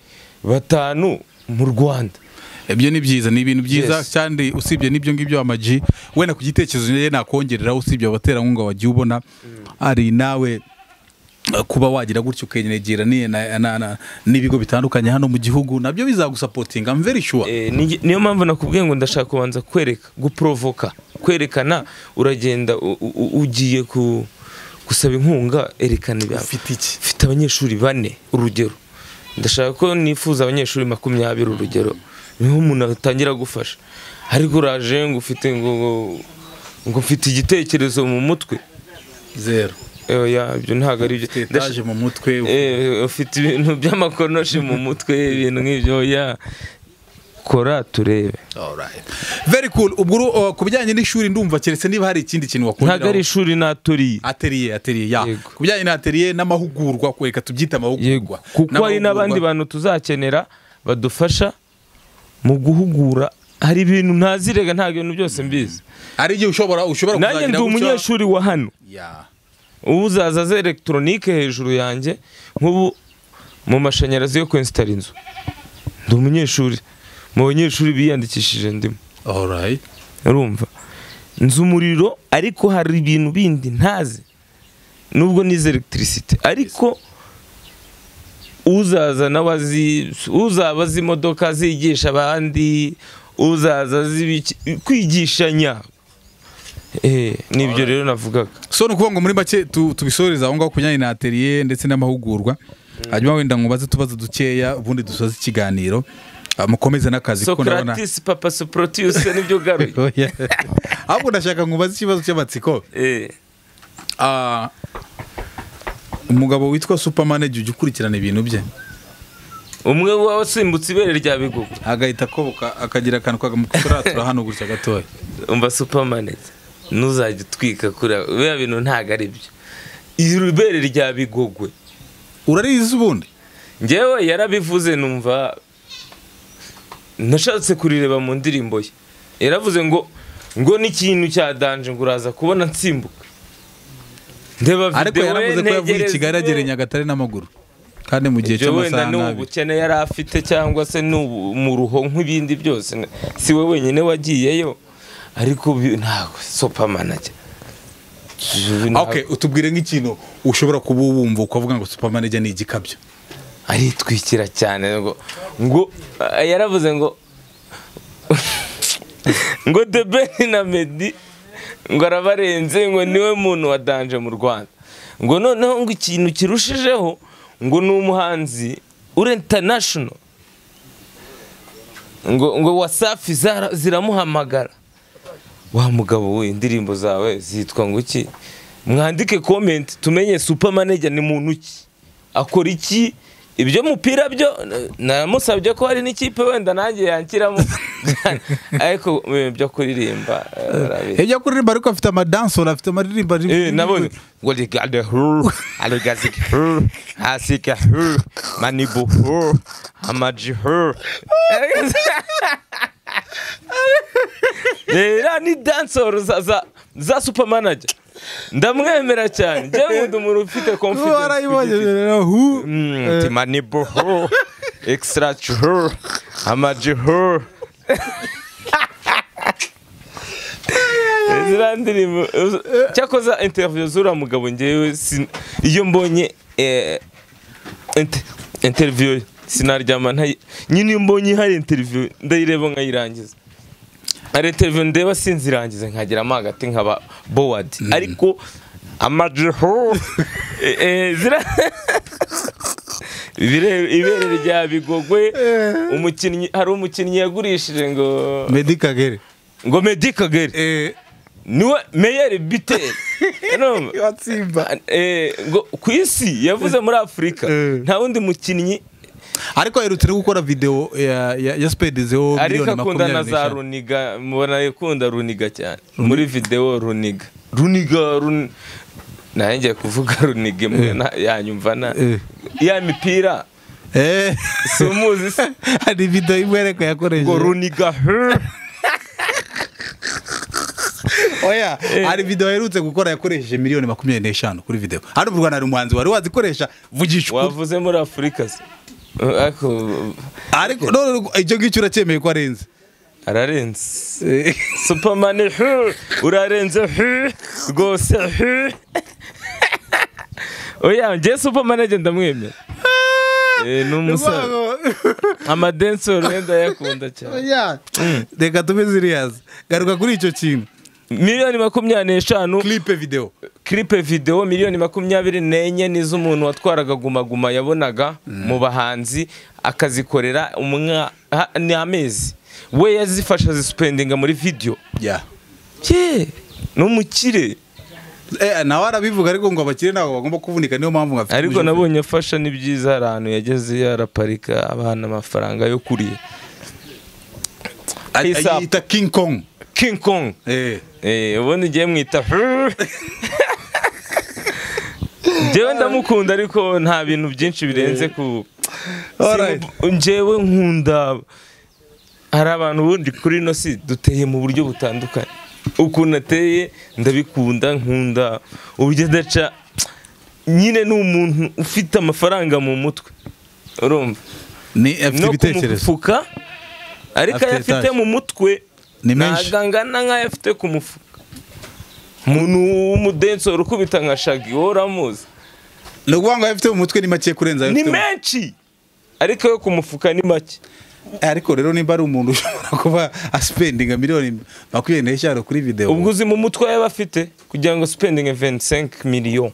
batanu mu rwanda ibyo ni byiza ni ibintu byiza Yes. kandi usibye n'ibyo ngibyo amaji wenda ku gitekerezo rero nakongerera usibye abaterankunga wagiye ubona hari nawe eh, kuba wagira gutyo ukenegira ni- na- na- na- n'ibigo bitandukanye hano mu gihugu nabyo bizagusapotinga I'm very sure Eh, ni- niyo mpamvu nakubwiye ngo ndashaka kubanza kwereka guprovoka kwerekana uragenda u- u- u- ugiye ku- gusaba inkunga erekana ibyawe ufite iki mfite abanyeshuri bane urugero ndashaka ko nifuza abanyeshuri makumyabiri urugero niho umuntu atangira gufasha ariko uraje ngo ufite ngo ngo- ngo mfite igitekerezo mu mutwe zero oya ibyo ntabwo ari byo Ndash- etaje mu mutwe Eh, ufite ibintu by'amakonoshi mu mutwe ibintu nk'ibyo oya kora turebe Alright. very cool ubwo uru- uh, ku bijyanye n'ishuri ndumva keretse niba hari ikindi kintu ntabwo ari wakongeraho ishuri naturiye atelier atelier ya Yego. ku bijyanye na atelier n'amahugurwa kureka tubyita yego amahugurwa kuko hari n'abandi N'amahugurwa- bantu tuzakenera badufasha mu guhugura hari ibintu ntazirega ntabwo ibintu byose mbizi hari igihe ushobora ushobora nanjye ndi kuzagira gutya- umunyeshuri wa hano Ya. ubu uzaza aza elegitoronike hejuru yanjye nk'ubu mu mashanyarazi yo kwensitara inzu ndi umunyeshuri mu banyeshuri biyandikishije ndimo Alright. urumva nzi umuriro ariko hari ibintu bindi ntazi nubwo nize elegitirisite ariko uzaza nawe azi uzaba azi imodoka azigisha abandi uzaza azi ibiki- kwigishanya Eh, ni ibyo rero navugaga so ni ukuvuga ngo muri make tu- tubisoreza aho ngaho ku bijyanye na atelier ndetse n'amahugurwa hanyuma wenda nkubaze tubazo dukeya ubundi dusoze ikiganiro Ah, mukomeze n'akazi kuko ndabona socratis papa soprotuse nibyo ugaruye Oya. ahubwo ndashaka nkubaze ikibazo cy'amatsiko Eh, Ah, umugabo witwa supermanage ujya ukurikirana ibintu bye umwe wasimbutse ibere rya bigugu agahita akoboka akagira akantu kagamukoratura hano gutya gatoya umva supamaneti ntuzajya utwika kuri abo. biriya bintu ntabwo ari byo Iri ibere rya bigogwe urarizi ubundi ngewe yarabivuze numva nashatse kurireba mu ndirimbo ye yaravuze ngo ngo n'ikintu cya danje ngo uraza kubona nsimbuka ndeba ariko videwo yaravuze ko yavuye i ntegereze kigali iwe. yagera i nyagatare n'amaguru kandi mu gihe ibyo wenda cy'amasaha ni nabi ubukene yari afite cyangwa se ni ubu- umuruho nk'ibindi byose ne- si we wenyine wagiyeyo ariko bi- ntabwo sopamanage okay utubwire nk'ikintu ushobora kuba wumva ukavuga ngo supermanage ni igikabyo aritwikira cyane ngo ngo ah, yaravuze ngo ngo debeni na medi ngo arabarenze ngo niwe muntu wa danje mu rwanda ngo noneho ngo ikintu kirushijeho ngo ni umuhanzi uri international ngo ngo wasafi zara- ziramuhamagara wa mugabo we indirimbo zawe zitwa ngo iki mwandike komenti tumenye supermanager ni muntu ki akora iki ibyo mupira byo eh, namusabye ko hari n'ikipe wenda nanjye yanshyiramo ariko eh, byo kuririmba eh, arabizi. Ejya kuririmba ariko afite amadansoro afite amaririmba Eh, nabonye ngo rigade huru aligazike huru hasike huru manibu huru amaji huru rero ni dansoro za za za supermanager ndamwemera cyane njyewe nkunda umuntu ufite confidence warayibonye ku giti rero hu cye. Mm, manibu huru extra huru amaji huru ziriya ndirimbo cyakoza interviyo z'uriya mugabo ngewe sin- iyo mbonye eh, inter- interviyo ye, sinaryama ntayi nyine iyo mbonye hari interviyo ndayireba nkayirangiza hari interviyo ndeba sinzirangize nkageramo hagati nkaba bowadi ariko amajiho eh, eh, zira- Ibire- ibere rya bigogwe umukinnyi hari umukinnyi yagurishije ngo Meddy Kagere ngo Meddy Kagere eh niwe meyeri biteri urumva? watsimba Eh, ngo ku isi yavuze muri afurika Eh. nta wundi mukinnyi ariko aherutse no gukora video ya ya, ya spedezeho ariko miliyoni akunda na makumyabiri za n'eshanu runiga mubona akunda runiga cyane muri videwo runiga runiga run- nanjye ngiye kuvuga runiga imwe na- yanyumva na Eh. ya mipira eh si umuzi se hari video imwe ariko yakoresheje ngo runiga oya hari video aherutse gukora yakoresheje miliyoni makumyabiri n'eshanu kuri video hano mu Rwanda hari umuhanzi wari wazikoresha vugisha ukuri wavuze muri afurika se Eh, ariko ariko none icyo ngicyo uracyemeye ko arenze ararenze Eh, Superman hu, urarenze hu, rwose hu. oya ngewe Superman njye ndamwemera Eh, ni umusore amadensori we ndayakunda cyane Oya, reka tube serious garuka kuri icyo kintu miliyoni makumyabiri n'eshanu clip video kiripe videwo miliyoni makumyabiri n'enye nizo umuntu watwaraga Guma Guma yabonaga mu bahanzi akazikorera umwa ha- ni amezi we yazifasha azisupendinga muri video yeah ye ni umukire Eh, nawe arabivuga ariko ngo abakire ntabwo bagomba kuvunika niyo mpamvu ngafite ariko nabonye afasha ni byiza hari ahantu yageze yaraparika abana amafaranga yo kurya Hisa. ayita King Kong king kong eh Eh, ubundi ngiye mwita njyewe ndamukunda ariko nta bintu byinshi birenze ku Alright. Simu- njyewe nkunda hari abantu ubundi kuri ino si duteye mu buryo butandukanye ukuntu ateye ndabikunda nkunda uburyo adaca nyine ni umuntu ufite amafaranga mu mutwe urumva ni afite no ibitekerezo kumufuka ariko ayo Afite afite etaje. mu mutwe Ni menshi. ntabwo angana nk'ayo afite ku mufuka umuntu w'umudensori ukubita nka shagi wowe uramuzi ni ukuvuga ngo ayo afite mu mutwe ni make kurenza ayo ni afite mu- menshi ariko yo ku mufuka ni make Eh, ariko rero nimba ari umuntu ushobora kuba aspendinga miliyoni makumyabiri n'eshanu kuri video ubwo uzi mu mutwe yaba afite kugira ngo spending 25 million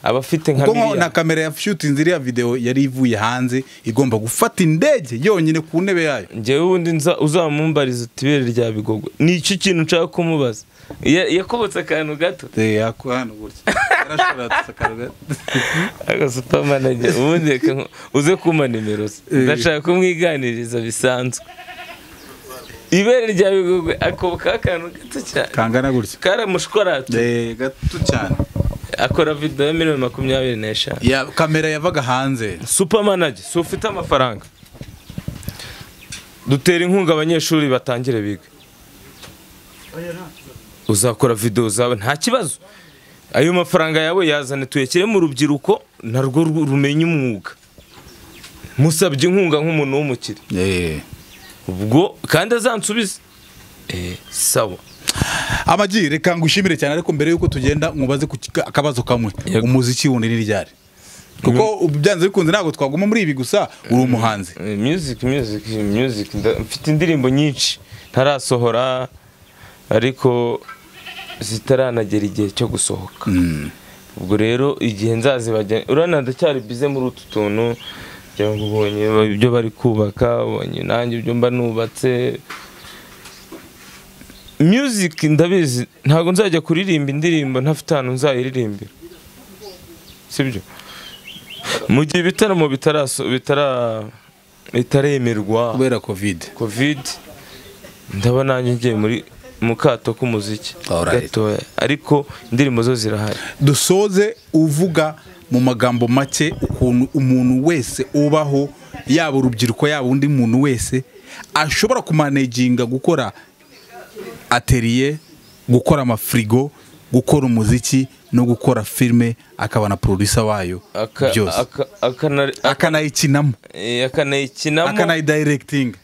abafite nka ubwo nko miliyari. na kamera yashutinze iriya videwo yari ivuye hanze igomba gufata indege yonyine ku ntebe yayo njyewe ubundi nza- uzamumbariza utibere rya bigogwe ni icyo kintu nshaka kumubaza Ya- yakobotse akantu gato Eh, ako hano gutya yarashobora gusakara agasupamanage ubundi reka nku- uze kumpa nimero ze Eh. ndashaka kumwiganiriza bisanzwe ibere rya bigogwe akobokaho akantu gato cyane kangana gutya karamushwaratu Eh, gato cyane akora video ya miliyoni makumyabiri n'eshanu Ya- kamera yavaga hanze supamanage si ufite amafaranga dutera inkunga abanyeshuri batangire biga uzakora videwo zawe nta kibazo ayo mafaranga yawe yazane tuyashyire mu rubyiruko narwo ru- rumenya umwuga musabye inkunga nk'umuntu w'umukire Eh. ubwo kandi azansubize Eh, sawa amagi reka ngushimire cyane ariko mbere y'uko tugenda mubaze ku kika- akabazo kamwe Yego. umuziki wundi ni ryari kuko byanze bikunze ntabwo twaguma muri ibi gusa uri umuhanzi Eh, music music music nda- mfite indirimbo nyinshi ntarasohora ariko zitaranagera igihe cyo gusohoka Mm. ubwo rero igihe nzazibajya urabona ndacyari bize muri utu tuntu ngira ngo ubonye ba- ibyo bari kubaka ubonye nanjye ibyo mba nubatse music ndabizi ntabwo nzajya kuririmba indirimbo ntafite ahantu nzayiririmbira sibyo mu gihe ibitaramo bitaraso- bitara- bitaremerwa kubera covid covid ndaba nanjye ngiye muri mu kato k'umuziki Alright. gatoya ariko indirimbo zo zirahari dusoze uvuga mu magambo make ukuntu umuntu wese ubaho yaba urubyiruko yaba undi muntu wese ashobora kumaneginga gukora ateriye gukora amafirigo gukora umuziki no gukora filime akaba na producer wayo Aka- byose aka- akana- akanayikinamo eh, akanayikinamo akanayidayiregitinga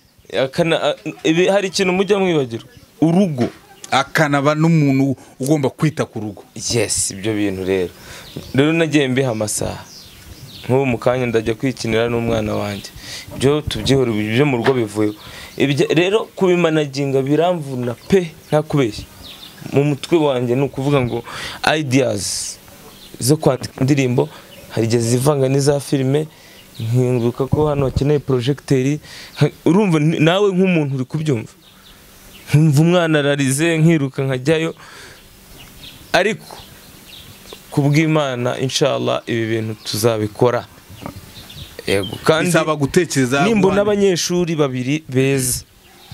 akana- a- ibi- hari ikintu mujya mwibagirwa urugo akanaba n'umuntu ugomba kwita ku rugo yes ibyo bintu rero rero nagiye mbiha amasaha nk'ubu mu kanya ndajya kwikinira n'umwana wanjye ibyo tubyihora ibyo mu rugo bivuyeho Ibyo- rero kubimanaginga biramvuna pe nta kubeshya mu mutwe wanjye ni ukuvuga ngo ideas zo kwandika indirimbo hari igihe zivanga n'iza filime nkibuka ko hano hakeneye porojegiteri Ha- urumva ni- nawe nk'umuntu uri kubyumva nkumva umwana ararize nkiruka nkajyayo ariko kubw'imana inshallah ibi bintu tuzabikora yego kandi bisaba gutekereza nimba guhana- n'abanyeshuri babiri beza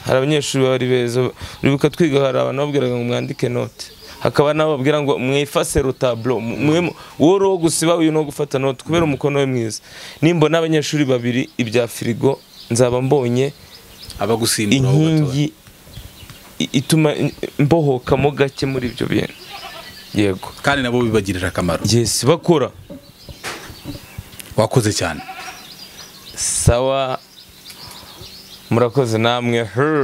hari abanyeshuri bari beza uribuka twiga hari abantu babwiraga ngo mwandike note hakaba n'abo babwira ngo mwifase rotablo mwe wowe wo gusiba uyu no gufata note kubera umukono we mwiza nimba n'abanyeshuri babiri ibya firigo nzaba mbonye abagusimbura aho batoya. inkingi i- ituma mbohokamo gake muri ibyo bintu yego kandi nabo bibagirira akamaro yes bakora wakoze cyane sawa murakoze namwe her